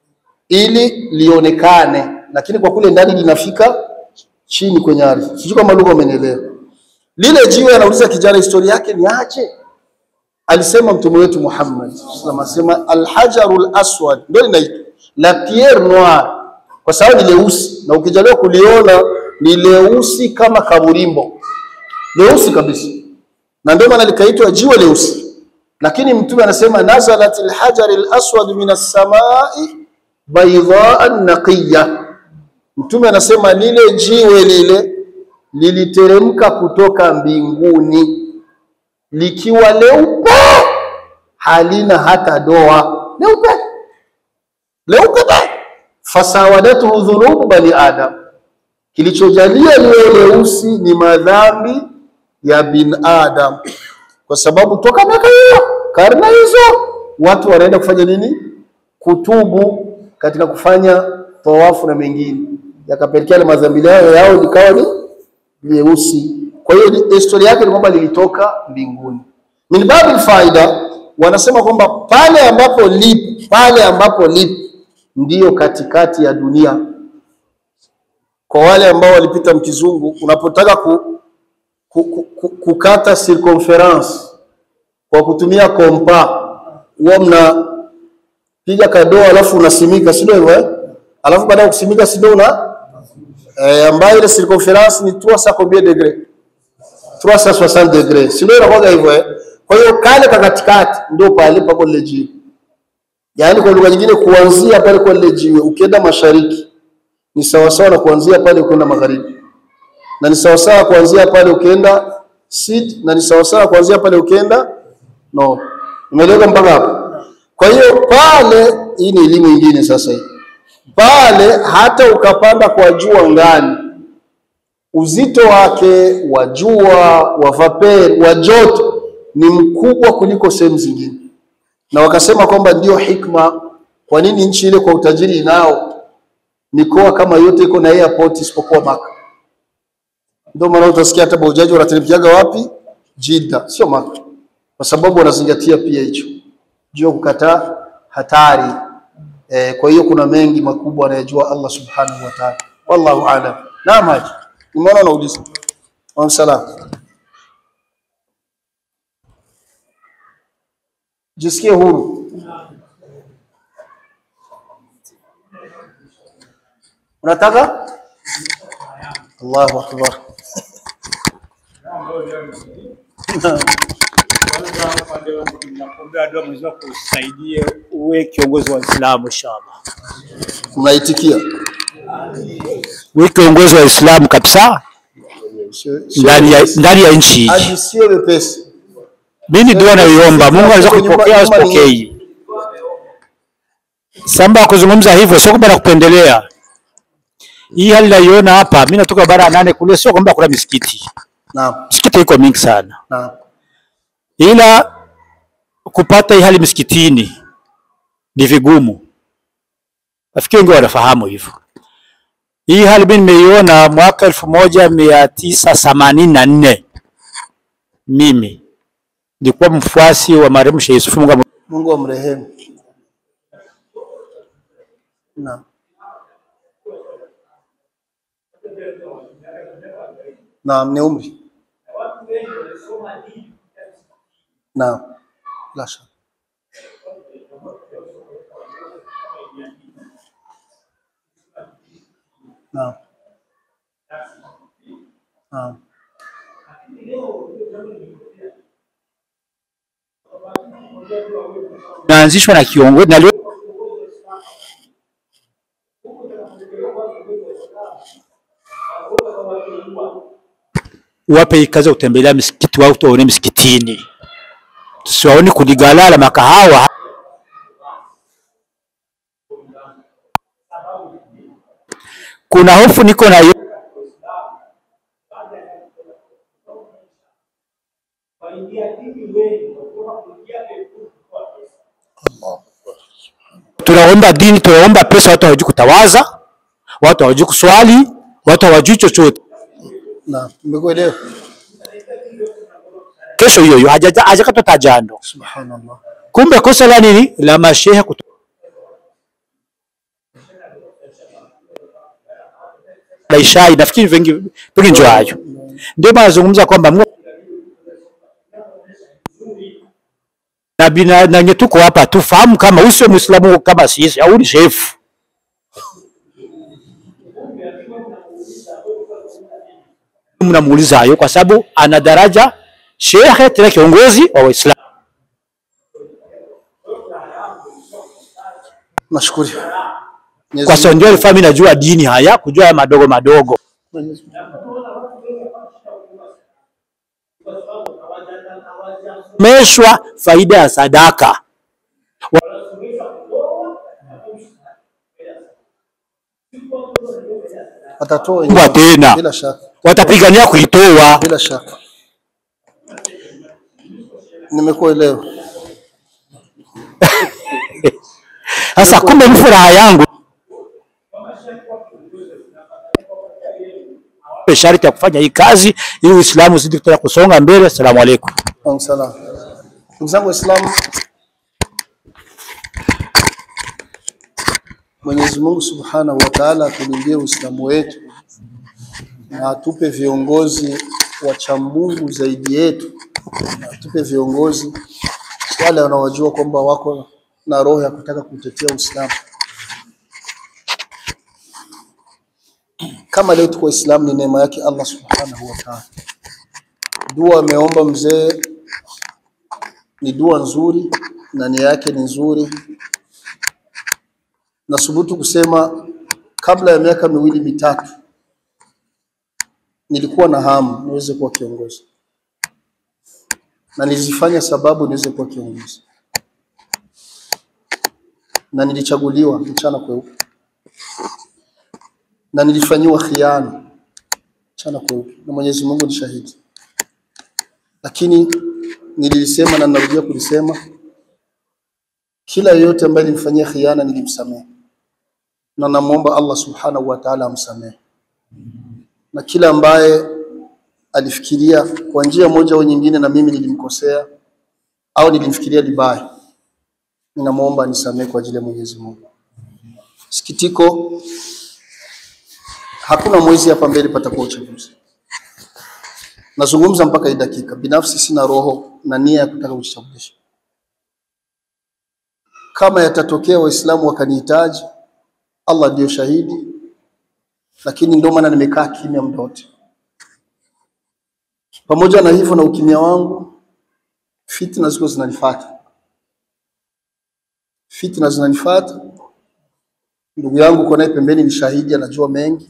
ili lionekane, lakini kwa kule ndani linafika chini kwenye ardhi. Sijui kama lugha umenielewa. Lile jiwe anauliza kijana historia yake ni aje? Alisema mtume wetu Muhammad sallallahu alaihi wasallam, asema alhajarul aswad, ndio linaitwa la pierre noire kwa sababu ni leusi, na ukijaliwa kuliona ni leusi kama kaburimbo, leusi kabisa, na ndio maana likaitwa jiwe leusi. Lakini mtume anasema nazalat alhajar alaswad min as-samai baydaan naqiya. Mtume anasema lile jiwe lile liliteremka kutoka mbinguni likiwa leupe, halina hata doa, leupe leupe pe fasawadathu dhunubu bani adam, kilichojalia liwe leusi ni madhambi ya bin adam, kwa sababu toka miaka hiyo karne hizo watu wanaenda kufanya nini? Kutubu katika kufanya tawafu na mengine, yakapelekea madhambi yao yao likawa ni leusi. Kwa hiyo historia yake ni kwamba lilitoka mbinguni. Min babil faida, wanasema kwamba pale ambapo lipo pale ambapo lipo ndiyo katikati ya dunia. Kwa wale ambao walipita mkizungu, unapotaka ku, ku, ku, ku, kukata circumference kwa kutumia kompa, huwa mnapiga kadoo alafu unasimika, si ndio hivyo eh? Alafu baada ya kusimika, si ndio una eh, ambayo ile circumference ni 300 combien degré 360 degré, si ndio inakuwa hivyo eh? Kwa hiyo kale ka katikati ndio pale pako lile jiwe. Yaani kwa lugha nyingine, kuanzia pale kwa lile jiwe ukienda mashariki ni sawasawa na kuanzia pale ukienda magharibi, na ni sawasawa kuanzia pale ukienda sud, na ni sawasawa kuanzia pale ukienda no. Umeeleweka mpaka hapo? Kwa hiyo pale, hii ni elimu nyingine sasa hii. Pale hata ukapanda kwa juu angani, uzito wake wa jua wa vapeur wa joto ni mkubwa kuliko sehemu zingine na wakasema kwamba ndio hikma kwa nini nchi ile kwa utajiri inao mikoa kama yote iko na airport isipokuwa Maka. Ndio maana utasikia hata baujaji wanateremkiaga wapi? Jidda, sio Maka, kwa sababu wanazingatia pia hicho juu ya kukataa hatari. E, kwa hiyo kuna mengi makubwa anayejua Allah subhanahu wa ta'ala, wallahu a'lam. Naam, haji umeona, unauliza wa salam Jisikie huru. Unataka? Allahu akbar. Nakuombea dua Mwenyezi Mungu akusaidie uwe kiongozi wa Uislamu inshallah. Mnaitikia? Uwe kiongozi wa Uislamu kabisa Sio- sio ndani ya wepesi. ndani ya nchi hii. Haji sio wepesi. Mimi ndio naiomba Mungu anaweza Nyuma- kupokea nyuma- asipokei. Samba kuzungumza hivyo sio kwamba nakupendelea. Hii hali naiona hapa, mimi natoka bara ya nane kule, sio kwamba kuna misikiti. Naam, Misikiti iko mingi sana, naam. ila kupata hii hali misikitini ni vigumu. Nafikiri wengi wanafahamu hivyo. Hii hali mimi nimeiona mwaka elfu moja mia tisa themanini na nne. Mimi nilikuwa mfuasi wa marehemu Sheikh Yusuf Mungu Mungu amrehemu. Naam. Naam, ni umri. Naam. La shaka. Naam. Naam. naanzishwa na kiongozi na leo wape hii kazi ya kutembelea misikiti wao tuwaone misikitini, tusiwaone kuligalala makahawa. Kuna hofu niko nayo tunaomba dini, tunaomba pesa, watu hawajui kutawaza, watu hawajui kuswali, watu hawajui chochote. Naam, nimekuelewa. Kesho hiyo hiyo hajaja- hajakatwa tajando. Subhanallah. Kumbe kosa la nini? La mashehe kuto... la ishai, nafikiri vengi pengine ndio hayo. Ndio maana nazungumza kwamba Mungu na bina na nye tuko hapa tufahamu kama huyu sio Muislamu kama sisi au ni shefu. Mnamuuliza hayo kwa sababu ana daraja shekhe tena kiongozi wa Waislamu. Nashukuru. Mwenyezi Kwa sababu ndio alifanya mimi najua dini haya, kujua haya madogo madogo. Mwenyezi Meshwa faida ya sadaka. atatoa Kwa wenyewe. tena bila shaka, watapigania kuitoa. bila shaka. Nimekuelewa. Sasa kumbe ni furaha yangu sharti ya kufanya hii kazi ili Uislamu uzidi kutaka kusonga mbele. Asalamu alaykum. Wa salam. Ndugu zangu Waislamu, Mwenyezi Mungu Subhanahu wa Ta'ala atulindie Uislamu wetu na atupe viongozi wacha Mungu zaidi yetu, na atupe viongozi wale wanaojua kwamba wako na roho ya kutaka kutetea Uislamu. Kama leo tuko Waislamu ni neema yake Allah Subhanahu wa Ta'ala. Dua ameomba mzee ni dua nzuri na nia yake ni nzuri. Nasubutu kusema kabla ya miaka miwili mitatu nilikuwa na hamu niweze kuwa kiongozi, na nilizifanya sababu niweze kuwa kiongozi, na nilichaguliwa mchana kweupe, na nilifanyiwa khiana mchana kweupe, na Mwenyezi Mungu ni shahidi. Lakini nilisema na narudia kulisema, kila yeyote ambaye nilimfanyia khiana nilimsamehe, na namwomba Allah subhanahu wa ta'ala amsamehe, na kila ambaye alifikiria kwa njia moja au nyingine na mimi nilimkosea au nilimfikiria libaya, ninamwomba anisamehe kwa ajili ya Mwenyezi Mungu. Sikitiko, hakuna mwezi hapa mbele patakuwa uchaguzi. Nazungumza mpaka hii dakika, binafsi sina roho na nia ya kutaka kujichagulisha. Kama yatatokea Waislamu wakanihitaji, Allah ndiyo shahidi, lakini ndio maana nimekaa kimya muda wote. Pamoja na hivyo na ukimya wangu, fitna ziko zinanifuata, fitna zinanifuata. Ndugu yangu uko naye pembeni ni shahidi, anajua mengi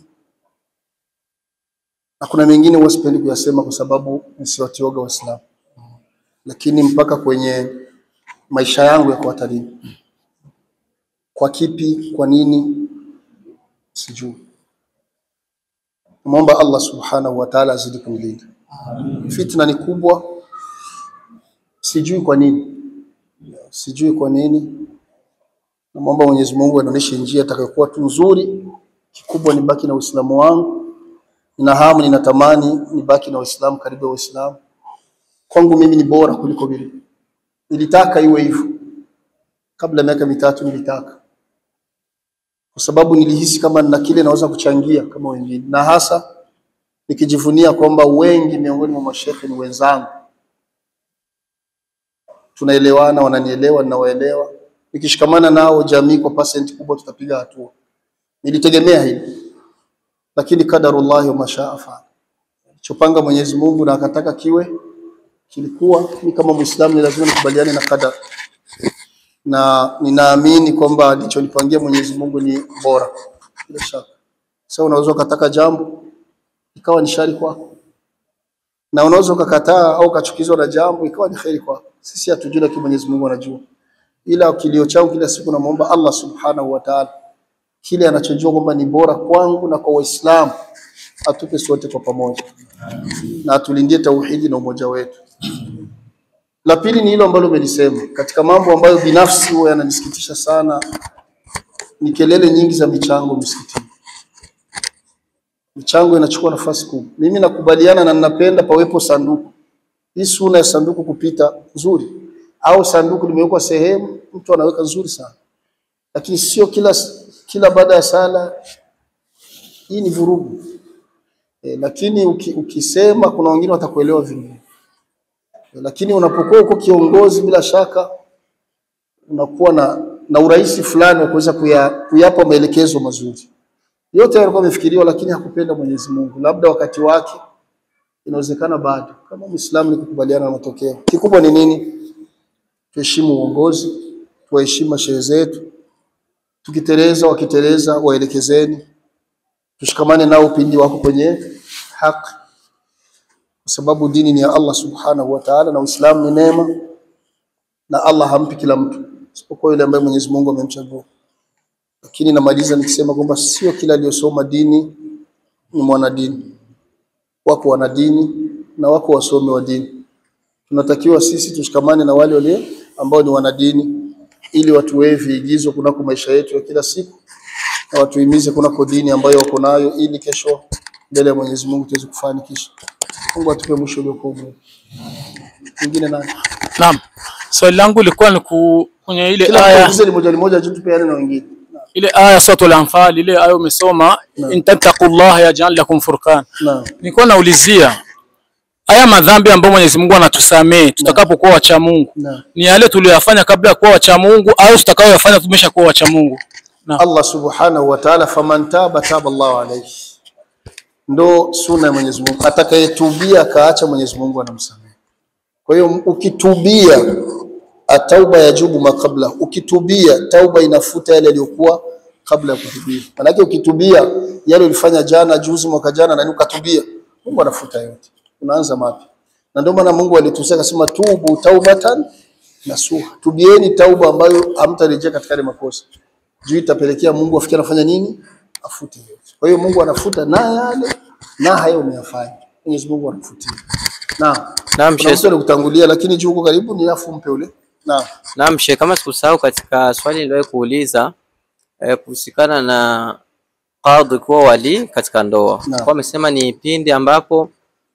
na kuna mengine huwa sipendi kuyasema kwa sababu nisiwatioga Waislamu, lakini mpaka kwenye maisha yangu yako hatarini. Kwa kipi? Kwa nini? Sijui. Namwomba Allah subhanahu wa ta'ala azidi kunilinda. Fitna ni kubwa, sijui kwa nini, sijui kwa nini. Namwomba Mwenyezi Mungu anionyeshe njia itakayokuwa tu nzuri. Kikubwa nibaki na Uislamu wangu nina hamu, ninatamani nibaki na Waislamu, karibu ya Waislamu. Kwangu mimi ni bora kuliko vile. Nilitaka iwe hivyo kabla ya miaka mitatu, nilitaka kwa sababu nilihisi kama nina kile naweza kuchangia kama wengine, na hasa nikijivunia kwamba wengi miongoni mwa mashehe ni wenzangu, tunaelewana, wananielewa, ninawaelewa. Nikishikamana nao jamii kwa percent kubwa tutapiga hatua. Nilitegemea hili lakini kadarullahi wa mashaa faala, chopanga Mwenyezi Mungu na akataka kiwe kilikuwa. Ni kama Muislamu ni lazima nikubaliane na kadar, na ninaamini kwamba alichonipangia Mwenyezi Mungu ni bora bila shaka. Sasa unaweza ukataka jambo ikawa ni shari kwako, na unaweza ukakataa au ukachukizwa na jambo ikawa ni kheri kwako. Sisi hatujui, lakini Mwenyezi Mungu anajua. Ila kilio changu kila siku namwomba Allah subhanahu wa ta'ala kile anachojua kwamba ni bora kwangu na kwa Waislamu atupe sote kwa pamoja, na atulindie tauhidi na umoja wetu. La pili ni hilo ambalo umelisema katika mambo ambayo binafsi huwa yananisikitisha sana, ni kelele nyingi za michango msikitini. Michango inachukua nafasi kubwa. Mimi nakubaliana na ninapenda pawepo sanduku. Hii suna ya sanduku kupita nzuri, au sanduku limewekwa sehemu mtu anaweka nzuri sana, lakini sio kila kila baada ya sala Hii ni vurugu e, lakini uki, ukisema kuna wengine watakuelewa vingine e, lakini unapokuwa uko kiongozi, bila shaka unakuwa na, na urahisi fulani wa kuweza kuya, kuyapa maelekezo mazuri. Yote yalikuwa yamefikiriwa, lakini hakupenda Mwenyezi Mungu, labda wakati wake inawezekana bado. Kama Muislamu ni kukubaliana na matokeo. Kikubwa ni nini? Tuheshimu uongozi, tuwaheshimu mashehe zetu, tukiteleza, wakiteleza, waelekezeni, tushikamane nao pindi wako kwenye haki, kwa sababu dini ni ya Allah subhanahu wa ta'ala, na Uislamu ni neema, na Allah hampi kila mtu isipokuwa yule ambaye Mwenyezi Mungu amemchagua. Lakini namaliza nikisema kwamba sio kila aliyosoma dini ni mwanadini. Wako wanadini na wako wasomi wa dini. Tunatakiwa sisi tushikamane na wale wale ambao ni wanadini, ili watuwee viigizo kunako maisha yetu ya kila siku na watuhimize kunako dini ambayo wako nayo, ili kesho mbele ya Mwenyezi Mungu tuweze kufanikisha. Mungu atupe mwisho uliokuwa mwema. Mwingine nani? Naam. Swali langu lilikuwa ni ku- kwenye ile Kila aya mtu ni moja ni moja, tupeane na wengine. ile aya suratul Anfal ile aya umesoma in tattaqullaha yaj'al lakum furqan. Naam. Nilikuwa naulizia haya madhambi ambayo Mwenyezi Mungu anatusamee tutakapokuwa wacha Mungu Naam. ni yale tuliyoyafanya kabla ya kuwa wacha Mungu au tutakayoyafanya tumeshakuwa wacha Mungu? Naam. Allah subhanahu wa ta'ala, faman taba taba Allahu alayhi, ndo sunna ya Mwenyezi Mungu. Atakayetubia akaacha, Mwenyezi Mungu anamsamehe. Kwa hiyo ukitubia, atauba yajubu makabla, ukitubia tauba inafuta yale yaliyokuwa kabla ya kutubia. Maanake ukitubia yale ulifanya jana, juzi, mwaka jana, na ukatubia, Mungu anafuta yote, unaanza mapya. Na ndio maana Mungu alitusia akasema, tubu taubatan nasuha, tubieni tauba ambayo hamtarejea katika yale makosa juu itapelekea Mungu afikie anafanya nini? Afute yote. Kwa hiyo Mungu anafuta na yale na hayo umeyafanya. Mwenyezi Mungu anafutia. Naam. Naam, Kuna Sheikh. mtu alikutangulia lakini juu uko karibu ni afu mpe ule. Naam. Naam, Sheikh, kama sikusahau katika swali niliwahi kuuliza eh, kuhusikana na qadhi kuwa wali katika ndoa. Naam. Kwa amesema ni pindi ambapo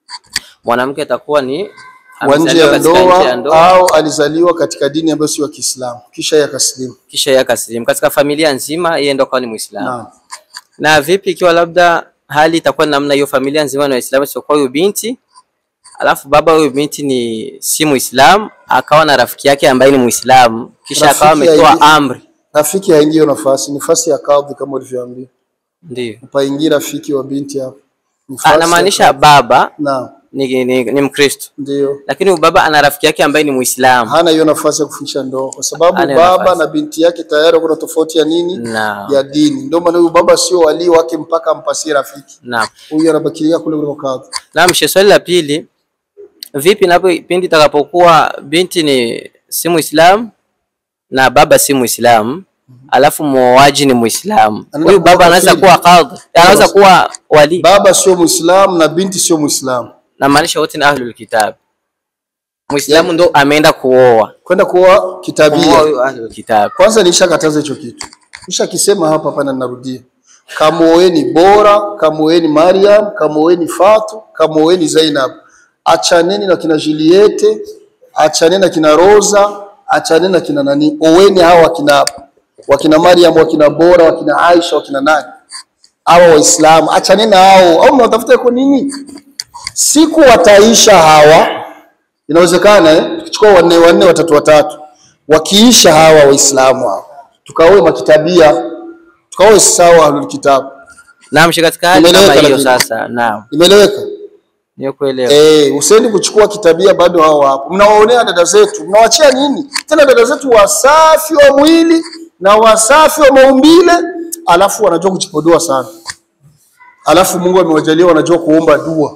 mwanamke atakuwa ni Wa nje amezaliwa ya katika nje ndoa ya ndoa au alizaliwa katika dini ambayo sio ya Kiislamu kisha yakasilimu. kisha yeye akasilimu katika familia nzima, yeye ndo akawa ni Muislamu. Naam. Na vipi ikiwa labda hali itakuwa ni namna hiyo, familia nzima ni Waislamu, isipokuwa huyu binti, alafu baba huyu binti ni si Muislamu, akawa na rafiki yake ambaye ni Muislamu, kisha Rafiki akawa ametoa haingii- amri, Rafiki haingii hiyo nafasi, nafasi ya kadhi kama ulivyoambiwa. ndio Upaingie rafiki wa binti hapo. Nafasi ya anamaanisha kadhi. baba Naam, ni, ni, ni Mkristo, ndio. lakini huyu baba ana rafiki yake ambaye ni Muislamu. Hana hiyo nafasi ya kufikisha ndoa kwa sababu Hana hiyo baba nafasi. na binti yake tayari kuna tofauti ya nini? Naam. ya dini. Ndio maana huyu baba sio walii wake mpaka ampasie rafiki. Naam. Huyu anabakilia kule kule kadhi. Naam, Sheikh, swali la pili, vipi napo pindi itakapokuwa binti ni si Muislamu na baba si Muislamu alafu muoaji ni Muislamu, Anaenda huyu baba kuoa anaweza kafiri. kuwa kadhi, anaweza kuwa wali, Baba sio Muislamu na binti sio Muislamu. na maanisha wote ni ahlul kitab. Muislamu ndo ameenda kuoa Kwenda kuoa Kumuoa kitabia. huyu ahlul kitab. Kwanza nishakataza hicho kitu. Nishakisema hapa hapa na narudia. Kamuoeni Bora, kamuoeni Mariam, kamuoeni Fatu, kamuoeni Zainab. Achaneni na kina Juliette, achaneni na kina Rosa, achaneni na kina nani. Oweni hawa wakina wakina Mariam, wakina Bora, wakina Aisha, wakina nani? Hawa Waislamu, achaneni na hao. Au mnatafuta kwa nini? Siku wataisha hawa, inawezekana eh? Tukichukua wanne wanne, watatu watatu, wakiisha hawa Waislamu hawa, tukaoe makitabia, tukaoe sawa ahlul kitabu. Naam, Sheikh, katika hali kama Imeeleweka hiyo lakini. sasa, naam, Imeleweka? niyo kuelewa. Eh, usendi kuchukua kitabia, bado hao hapo. Mnawaonea dada zetu, mnawachia nini tena? Dada zetu wasafi wa mwili na wasafi wa maumbile, alafu wanajua kujipodoa sana, alafu Mungu amewajalia wanajua kuomba dua.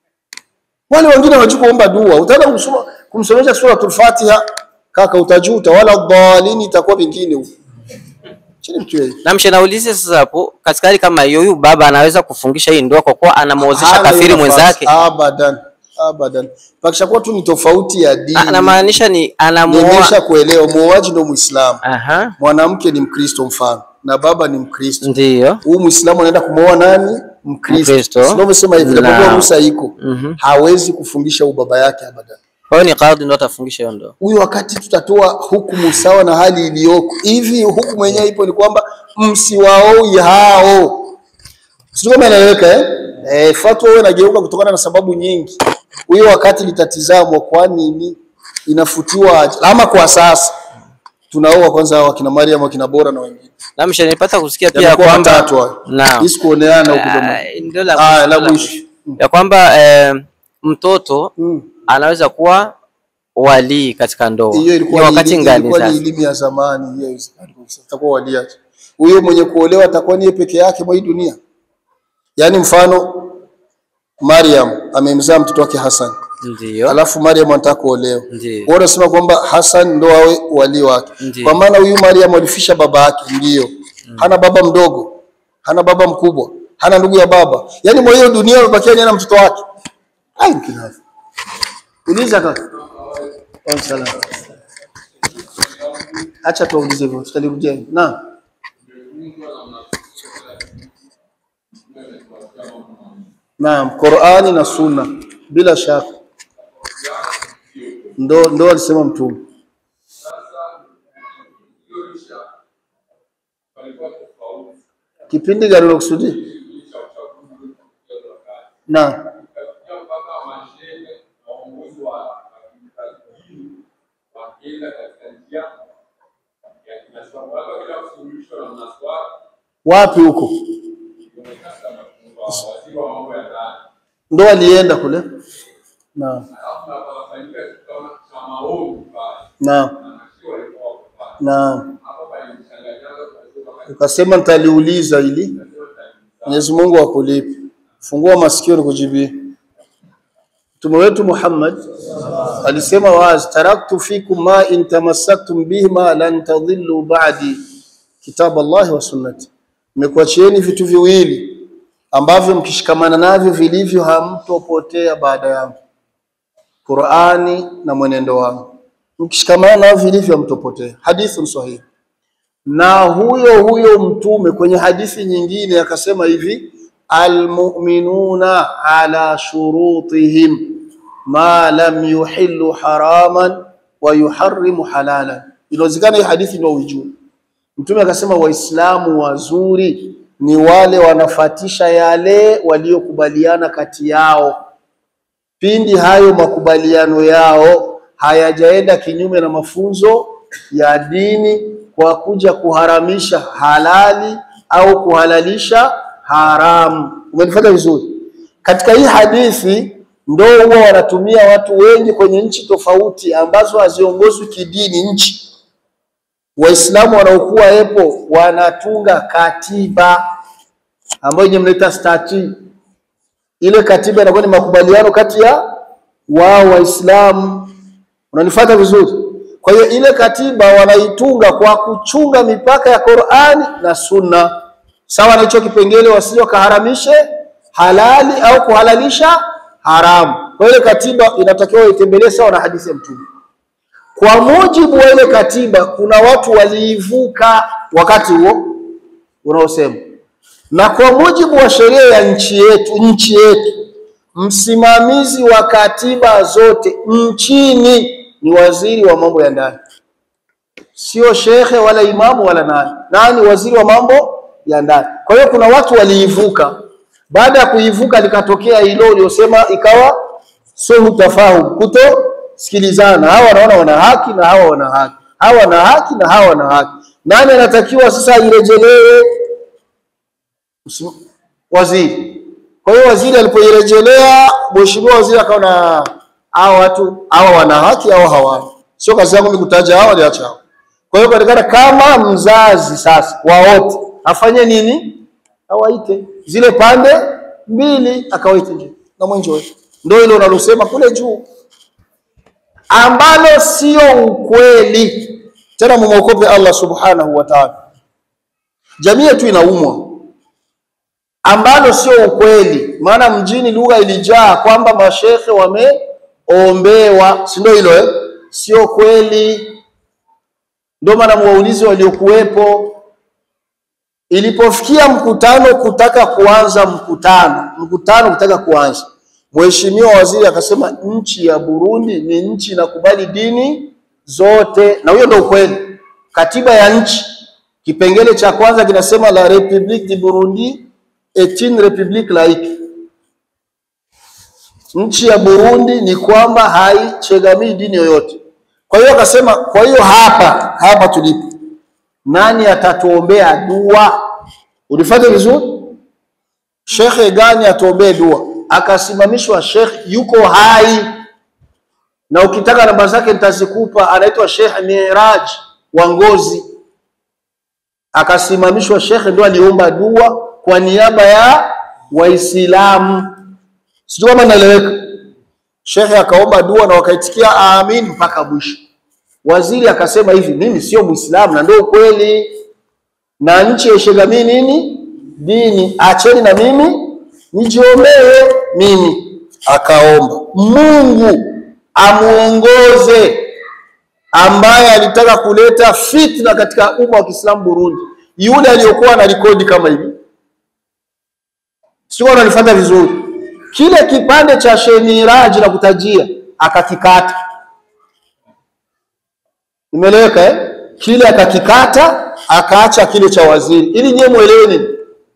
Wale wengine hawajui kuomba dua, utaenda kumsoma kumsomesha suratul Fatiha, kaka, utajuta. Wala dhalini, itakuwa vingine huko chini mtu yeye Na mshenaulize sasa hapo, katika hali kama hiyo, huyu baba anaweza kufungisha hii ndoa kwa kuwa anamuozesha Hana kafiri hiyo nafasi. mwenzake? Abadan, abadan. Pakishakuwa tu ni tofauti ya dini. Anamaanisha ni anamuoa. Nimesha kuelewa, muoaji ndo Muislamu, Aha, mwanamke ni Mkristo mfano, na baba ni Mkristo. ndiyo. Huyu Muislamu anaenda kumwoa nani? Mkristo. Mkristo. Sio umesema hivi, Naam. japokuwa ruhusa iko, Mhm. hawezi kufungisha huyu baba yake abadan. Kwa hiyo ni kadhi ndo atafungisha hiyo ndoa. Huyu wakati tutatoa hukumu sawa na hali iliyoko hivi, hukumu yenyewe ipo ni kwamba msiwaoi hao Sio kama inaeleweka eh? Eh, fatwa huwa inageuka kutokana na sababu nyingi. Huyo wakati litatizamwa kwa nini inafutiwa aje. Ama kwa sasa tunaoa kwanza wakina Mariam wakina Bora na wengine. Na mshanipata kusikia pia Yamekuwa kwamba matatu hayo. Naam. Hisi kuoneana huko Ah, jamaa. ndio la Ah, mwisho, la la mwisho. ya kwamba eh, mtoto Mm. anaweza kuwa walii katika ndoa. Hiyo Ni ilikuwa ni wakati elimu- ngani ilikuwa ni sasa? elimu ya zamani hiyo haiwezekani kabisa. Atakuwa waliache. Huyo mwenye kuolewa atakuwa ni yeye peke yake mwa hii dunia. Yaani mfano Mariam amemzaa mtoto wake Hassan. Ndio. Alafu Mariam anataka kuolewa. Ndiyo. Wao wanasema kwamba Hassan ndo awe wali wake. Ndiyo. Kwa maana huyu Mariam alifisha baba yake ndio. Hana baba mdogo, hana baba mkubwa, hana ndugu ya baba. Yaani mwa hiyo dunia amebakia yeye na mtoto wake. Ai kinafu. Uliza kaka. Wa salam. Acha tuulize hivyo, tutalirudia. Na. Naam, Qur'ani na Sunna bila shaka. Ndo ndo alisema Mtume. Kipindi gani unakusudia? Na wapi huko? Ndo alienda kule. Naam. Naam. Naam. Ukasema nitaliuliza ili Mwenyezi Mungu akulipe. Fungua masikio nikujibie. Mtume wetu Muhammad alisema wazi, taraktu fikum ma in tamassaktum bihima lan tadhillu ba'di kitab Allah wa sunnati, nimekuachieni vitu viwili ambavyo mkishikamana navyo vilivyo hamtopotea baada yangu, Qur'ani na mwenendo wangu. Mkishikamana navyo vilivyo hamtopotea. Hadithun sahihi. Na huyo huyo mtume kwenye hadithi nyingine akasema hivi, almu'minuna ala shurutihim ma lam yuhillu haraman wa yuharrimu halalan. Inawezekana hii hadithi ndio uijue. Mtume akasema Waislamu wazuri ni wale wanafatisha yale waliokubaliana kati yao, pindi hayo makubaliano yao hayajaenda kinyume na mafunzo ya dini kwa kuja kuharamisha halali au kuhalalisha haramu. Umenifuata vizuri? Katika hii hadithi ndo huwa wanatumia watu wengi kwenye nchi tofauti ambazo haziongozwi kidini nchi Waislamu wanaokuwa epo wanatunga katiba ambayo yenye mnaita stati. Ile katiba inakuwa ni makubaliano kati ya wao Waislamu. Unanifuata vizuri? Kwa hiyo ile katiba wanaitunga kwa kuchunga mipaka ya Qur'ani na Sunna, sawa na hicho kipengele, wasije kaharamishe halali au kuhalalisha haramu. Kwa hiyo ile katiba inatakiwa itembelee sawa na hadithi ya Mtume. Kwa mujibu wa ile katiba, kuna watu waliivuka wakati huo unaosema, na kwa mujibu wa sheria ya nchi yetu, nchi yetu, msimamizi wa katiba zote nchini ni waziri wa mambo ya ndani, sio shekhe wala imamu wala nani. Nani? Waziri wa mambo ya ndani. Kwa hiyo kuna watu waliivuka. Baada ya kuivuka, likatokea hilo uliosema, ikawa suhu tafahum, kuto sikilizana. Hawa wanaona wana haki na hawa wana haki, hawa wana haki na hawa wana haki. Nani anatakiwa sasa irejelee? Msim- Waziri. Kwa hiyo waziri alipoirejelea, mheshimiwa waziri akaona hawa watu hawa wana haki au hawana. Sio kazi yangu mimi kutaja hawa niacha hawa. Kwa hiyo katikana kama mzazi sasa wa wote afanye nini? Awaite zile pande mbili, akawaite nje na mwenjo wetu, ndio ile unalosema kule juu ambalo sio ukweli. Tena mumwokope Allah subhanahu wa ta'ala. Jamii yetu inaumwa, ambalo sio ukweli. Maana mjini lugha ilijaa kwamba mashekhe wameombewa, si ndio hilo eh? Sio kweli. Ndio maana mwaulizi waliokuwepo, ilipofikia mkutano kutaka kuanza mkutano mkutano kutaka kuanza Mheshimiwa waziri akasema nchi ya Burundi ni nchi inakubali dini zote, na huyo ndio ukweli. Katiba ya nchi kipengele cha kwanza kinasema la République du Burundi est une république laïque. Nchi ya Burundi ni kwamba haichegamii dini yoyote. Kwa hiyo akasema, kwa hiyo hapa hapa tulipo, nani atatuombea dua? Unifuate vizuri? Shekhe gani atuombee dua? Akasimamishwa shekhe yuko hai, na ukitaka namba zake nitazikupa. Anaitwa Sheikh Miraj wa Ngozi. Akasimamishwa shekhe, ndo aliomba dua kwa niaba ya Waislamu. Sijui kama naeleweka. Shekhe akaomba dua na wakaitikia amin mpaka mwisho. Waziri akasema hivi, mimi sio Muislamu na ndio ukweli, na nchi yaishegamii nini dini, acheni na mimi nijiombee mimi. Akaomba Mungu amuongoze ambaye alitaka kuleta fitna katika umma wa Kiislamu Burundi, yule aliyokuwa na rekodi kama hivi, sio ananifuata vizuri. Kile kipande cha Shemiraji na kutajia akakikata, imeleweka eh? Kile akakikata akaacha kile cha waziri, ili nyewe muelewe nini.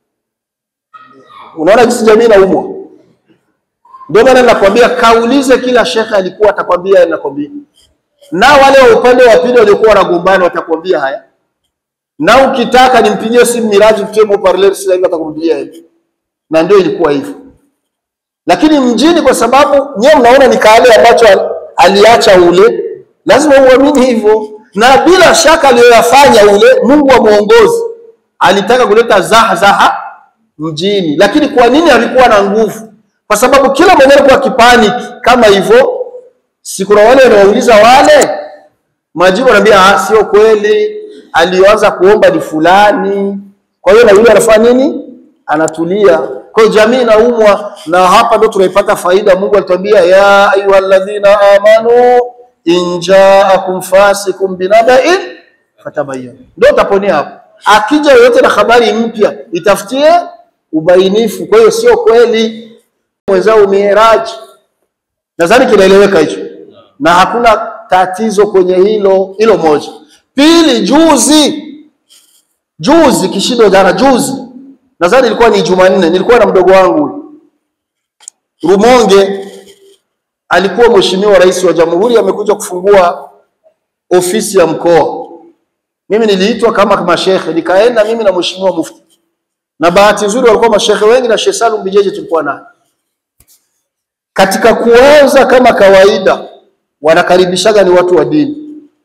Unaona jinsi jamii inaumwa. Ndio maana nakwambia kaulize kila shekhe alikuwa atakwambia nakwambia, na wale wa upande wa pili waliokuwa wanagombana watakwambia haya, na ukitaka nimpigie simu Miraji mtemo parler sasa hivi atakwambia hivi, na ndio ilikuwa hivyo. Lakini mjini, kwa sababu nyewe mnaona ni kale ambacho al- aliacha ule, lazima uamini hivyo, na bila shaka aliyoyafanya ule, Mungu amuongozi, alitaka kuleta zaha zaha mjini, lakini kwa nini alikuwa na nguvu? Kwa sababu kila mmoja alikuwa akipaniki kama hivyo. Si kuna wale wanauliza wale majibu, anaambia ah, sio kweli, aliyoanza kuomba ni fulani. Kwa hiyo na yule anafanya nini? Anatulia. Kwa hiyo jamii inaumwa, na hapa ndo tunaipata faida. Mungu alituambia ya ayyuhalladhina amanu in ja'akum fasikum binaba'in fatabayyanu, ndio utaponea hapo. Akija yoyote na habari mpya, itafutie ubainifu. Kwa hiyo sio kweli mwenzao Miraj, nadhani kinaeleweka hicho, na hakuna tatizo kwenye hilo. Hilo moja. Pili, juzi juzi, kishindo jana, juzi nadhani ilikuwa ni Jumanne, nilikuwa na mdogo wangu huyu. Rumonge, alikuwa mheshimiwa rais wa jamhuri amekuja kufungua ofisi ya mkoa. Mimi niliitwa kama mashehe, nikaenda mimi na mheshimiwa mufti, na bahati nzuri walikuwa mashehe wengi na Sheikh Salum Bijeje tulikuwa naye. Katika kuanza kama kawaida, wanakaribishaga ni watu wa dini.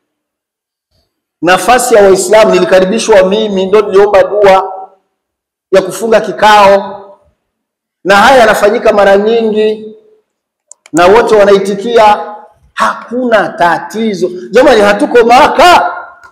Nafasi ya Waislamu nilikaribishwa mimi, ndo niliomba dua ya kufunga kikao, na haya yanafanyika mara nyingi na wote wanaitikia, hakuna tatizo. Jamani, hatuko Maka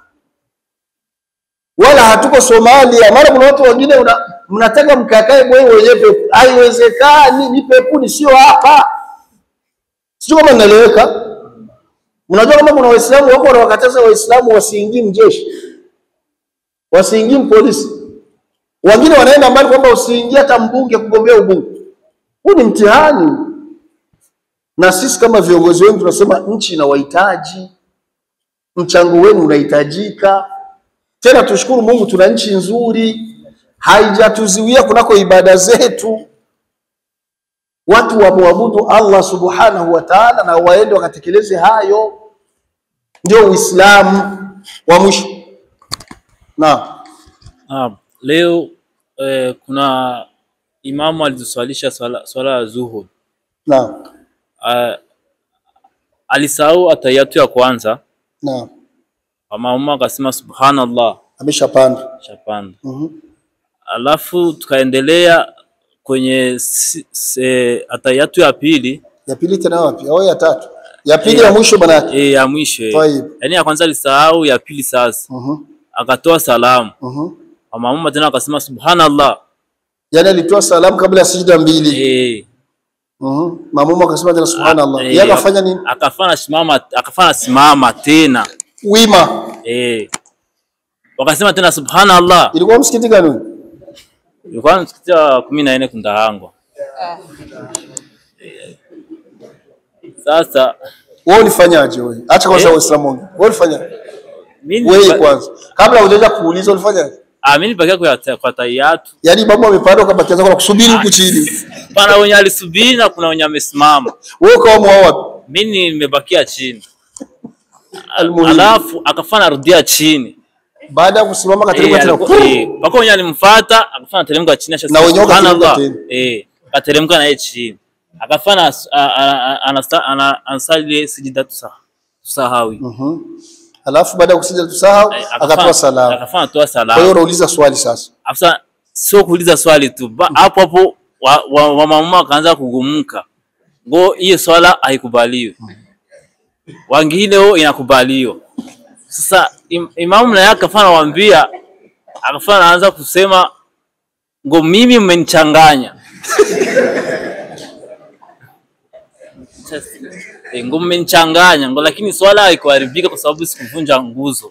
wala hatuko Somalia. Maana kuna watu wengine una, mnataka mkakae mwenyewe wenyewe pepo. Haiwezekani, ni pepuni, sio hapa. Sio kama naeleweka. Mnajua kama kuna Waislamu wako wanawakataza Waislamu wasiingie mjeshi, wasiingie polisi, wengine wanaenda mbali kwamba usiingie hata mbunge kugombea ubunge. Huu ni mtihani, na sisi kama viongozi wenu tunasema nchi inawahitaji, mchango wenu unahitajika. Tena tushukuru Mungu, tuna nchi nzuri, haijatuziwia kunako ibada zetu. Watu wamwabudu Allah subhanahu wa ta'ala, na waende wakatekeleze hayo, ndio Uislamu wa mwisho. Naam, Naam, leo eh, kuna imamu alituswalisha swala, swala ya zuhur. naam, Ah, alisahau atayatu ya kwanza, naam, maamuma akasema subhanallah, ameshapanda. shapanda. Mhm. Alafu tukaendelea kwenye si, se, atayatu ya pili Ya pili tena wapi? Au ya tatu? Ya pili ya mwisho bana yake. e, ya mwisho eh. Tayib. Yaani ya kwanza alisahau, ya pili sasa Mhm. akatoa salamu, Mhm. maamuma tena akasema subhanallah Yaani alitoa salamu kabla ya sijda mbili. eh. Mhm. Mamumu akasema tena subhanallah. Eh, Yeye akafanya nini? Akafanya simama, akafanya simama tena Wima. eh. Wakasema tena subhanallah. Ilikuwa msikiti gani? huyu? Ilikuwa msikiti wa kumi na nne Kundahangwa. Sasa Wewe ulifanyaje wewe? Acha kwanza Eh? Waislamu wangu. Wewe ulifanyaje? mimi Wewe nilifa- kwanza. Kabla hujaja kuuliza ulifanyaje? Ah, mimi nibakia kwa kwa tahiyatu. Yaani imamu amepanda ukabakia zako na kusubiri huku chini. Pana wenye alisubiri na kuna wenye amesimama. Wewe ukawa mwa wapi? Mimi nimebakia chini. Almuhimu. Alafu akafanya narudia chini. Baada ya kusimama Eh, kateremka tena. alikuwa- eh, mpaka wenye alimfuata akafanya teremka chini asha Na wenyewe wakateremka Subhanallah. Eh, akateremka na yeye chini. Akafanya as- a- a- a- anasta- ana- ansali sijidatu sa- sahawi. Mhm. Alafu baada ya kusija tusahau Eh, akatoa salamu. Akafanya toa Kwa hiyo salamu. unauliza swali sasa. Afisa sio kuuliza swali tu. Ba- Hapo hapo wa, wa, wa mama wakaanza kugumuka. Ngo hiyo swala haikubaliwi. Wengine wao inakubaliwa. Sasa im, imamu naye akafanya waambia akafanya anaanza kusema ngo mimi mmenichanganya. Sasa, eh, ngo mmenichanganya ngo lakini swala haikuharibika kwa sababu sikuvunja nguzo.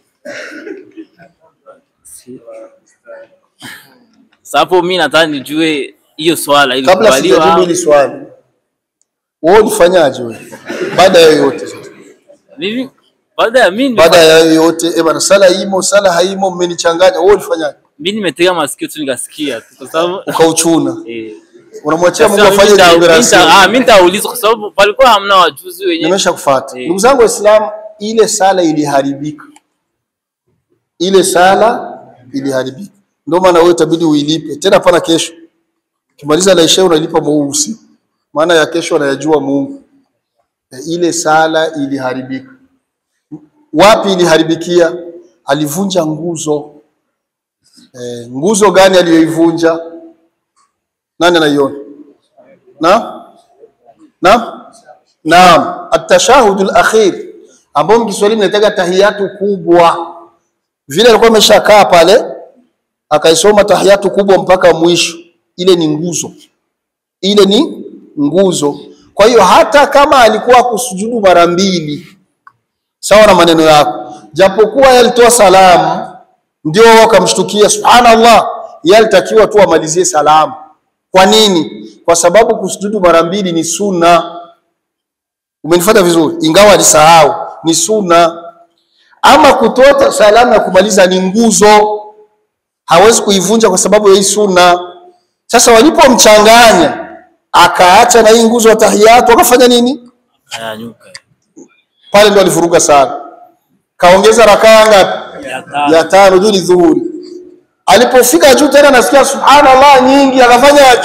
Sasa hapo mimi nataka nijue hiyo swala Kabla sijajibu ilikubaliwa. hili swali. Wewe ulifanyaje wewe? Baada ya yote sasa. Mimi baada ya mimi Baada ya yote, eh bana sala imo, sala haimo, mmenichanganya. Wewe ulifanyaje? mimi nimetega masikio tu nikasikia tu kwa sababu Ukauchuna. eh Unamwachia Mungu sasa afanye mimi nita- deliberation. nita- ah, mimi nitauliza kwa sababu palikuwa hamna wajuzi wenyewe. Nimesha kufuata. Eh. Ndugu zangu Waislamu, ile sala iliharibika. Ile sala iliharibika. Ndio maana wewe itabidi uilipe. Tena pana kesho. Ukimaliza la isha unalipa mweusi. Maana ya kesho anayajua Mungu. E, ile sala iliharibika. Wapi iliharibikia? Alivunja nguzo. E, nguzo gani aliyoivunja? Nani anaiona? Na? Na? Naam, at-tashahud al-akhir ambao mkiswahili mnataka tahiyatu kubwa. Vile alikuwa ameshakaa pale akaisoma tahiyatu kubwa mpaka mwisho, ile ni nguzo, ile ni nguzo. Kwa hiyo hata kama alikuwa kusujudu mara mbili, sawa na maneno yako, japokuwa yeye alitoa salamu, ndio wao wakamshtukia, subhanallah, yeye alitakiwa tu amalizie salamu. Kwa nini? Kwa sababu kusujudu mara mbili ni sunna. Umenifuata vizuri, ingawa alisahau, ni sunna. Ama kutoa salamu ya kumaliza ni nguzo, hawezi kuivunja kwa sababu ya hii sunna. Sasa walipomchanganya akaacha na hii nguzo ya tahiyatu, akafanya nini? Ayanyuka. Pale ndo alivuruga sana, kaongeza rakaa ngapi? Ya tano. ya tano juu ni dhuhuri. Alipofika juu tena nasikia subhanallah nyingi, akafanya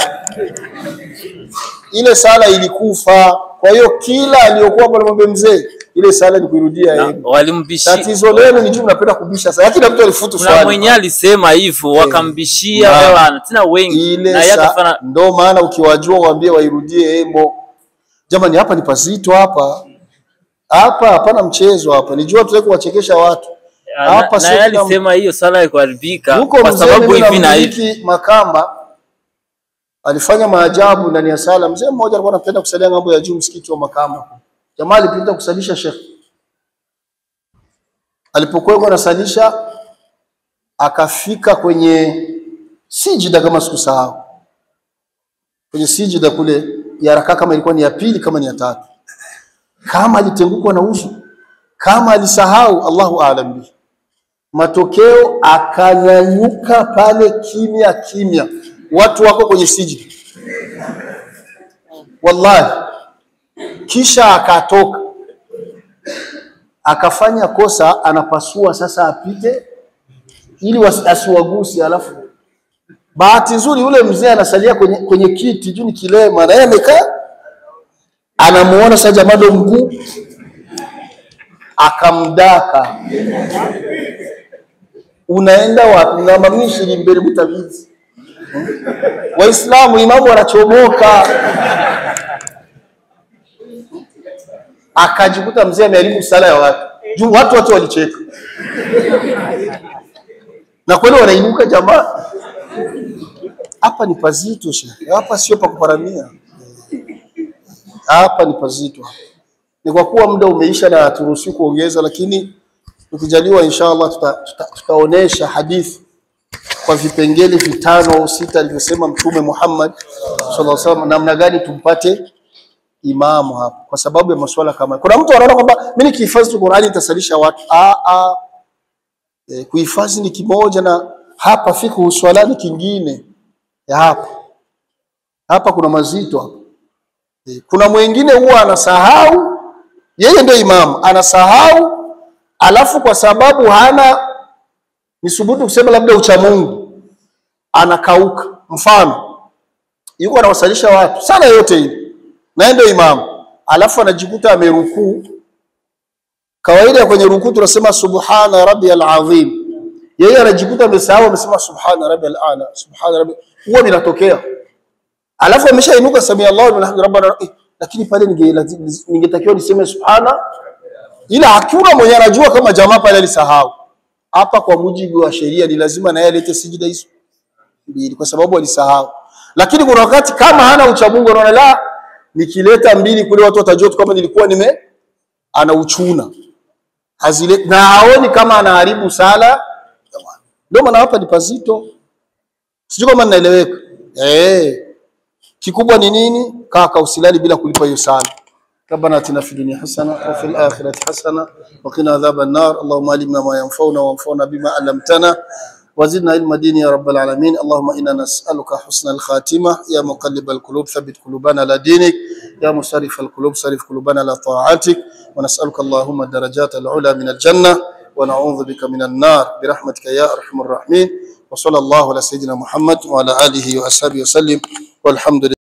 ile sala ilikufa. Kwa hiyo kila aliyokuwa pale mwambie mzee, ile sala ni kuirudia yeye. Walimbishia. Tatizo lenu ni juu mnapenda kubisha sana, kila mtu alifutu Kuna swali mwenye alisema hivyo wakambishia Na- wewe tena wengi ile na yeye sa... akafanya ndo maana ukiwajua waambie wairudie emo. Jamani, hapa ni pazito hapa hapa, hapana mchezo hapa. Nijua tuweke kuwachekesha watu hapa, na sio yeye kila alisema hiyo sala haikuharibika Huko kwa mzee sababu mimi hivi na hivi. namiliki Makamba alifanya maajabu ndani ya sala. Mzee mmoja alikuwa anapenda kusalia ng'ambo ya juu msikiti wa Makamba. Jamaa alipita kusalisha Sheikh. Alipokuwa yuko anasalisha akafika kwenye sijida kama sikusahau. Kwenye sijida kule ya rakaa kama ilikuwa ni ya pili kama ni ya tatu. Kama alitengukwa na uso, kama alisahau, Allahu aalam bihi matokeo akanyanyuka pale kimya kimya, watu wako kwenye sijida, wallahi. Kisha akatoka akafanya kosa, anapasua sasa apite ili wasi- asiwagusi. Alafu bahati nzuri yule mzee anasalia kwenye, kwenye kiti juu ni kilema, na yeye amekaa, anamuona sasa jamaa ndo mkuu, akamdaka unaenda wapi? na mamishiri mbele mutabizi Waislamu, imamu wanachomoka. Akajikuta mzee ameharibu sala ya watu juu watu wote walicheka, na kweli wanainuka jamaa. Hapa ni pazito shehe, hapa sio pa kuparamia, hapa ni pazito. Ni kwa kuwa muda umeisha na haturuhusiwi kuongeza, lakini tukijaliwa inshallah tuta, tuta, tutaonesha hadithi kwa vipengele vitano au sita alivyosema Mtume Muhammad sallallahu alaihi wasallam, namna gani tumpate imamu hapa, kwa sababu ya masuala kama kuna mtu anaona kwamba mimi nikihifadhi tu Qur'ani nitasalisha watu. Ah, ah. E, kuhifadhi ni kimoja na hapa fiqhu swalani kingine ya hapa hapa kuna mazito hapa Eh, kuna mwingine huwa anasahau yeye ndio imamu anasahau alafu kwa sababu hana nisubutu kusema labda uchamungu anakauka mfano yuko anawasalisha watu sana yote hii na yeye ndio imamu alafu anajikuta amerukuu kawaida ya kwenye rukuu tunasema subhana rabbiyal azim yeye anajikuta amesahau amesema subhana rabbiyal ala subhana rabbi huwa vinatokea alafu ameshainuka samia Allahu liman hamid rabbana eh, lakini pale ninge- ningetakiwa niseme subhana ila hakuna mwenye anajua kama jamaa pale alisahau hapa kwa mujibu wa sheria ni lazima na yeye alete sijida hizo mbili kwa sababu alisahau lakini kuna wakati kama hana uchamungu anaona la nikileta mbili kule watu watajua tu kama nilikuwa nime anauchuna hazile na haoni kama anaharibu sala ndio maana hapa ni pazito sijui kama ninaeleweka eh kikubwa ni nini kaka usilali bila kulipa hiyo sala ربنا اتنا في الدنيا حسنه وفي الاخره حسنه وقنا عذاب النار اللهم علمنا ما ينفعنا وانفعنا بما علمتنا وزدنا علم دين يا رب العالمين اللهم انا نسالك حسن الخاتمه يا مقلب القلوب ثبت قلوبنا على دينك يا مصرف القلوب صرف قلوبنا على طاعتك ونسالك اللهم الدرجات العلى من الجنه ونعوذ بك من النار برحمتك يا ارحم الراحمين وصلى الله على سيدنا محمد وعلى اله واصحابه وسلم والحمد لله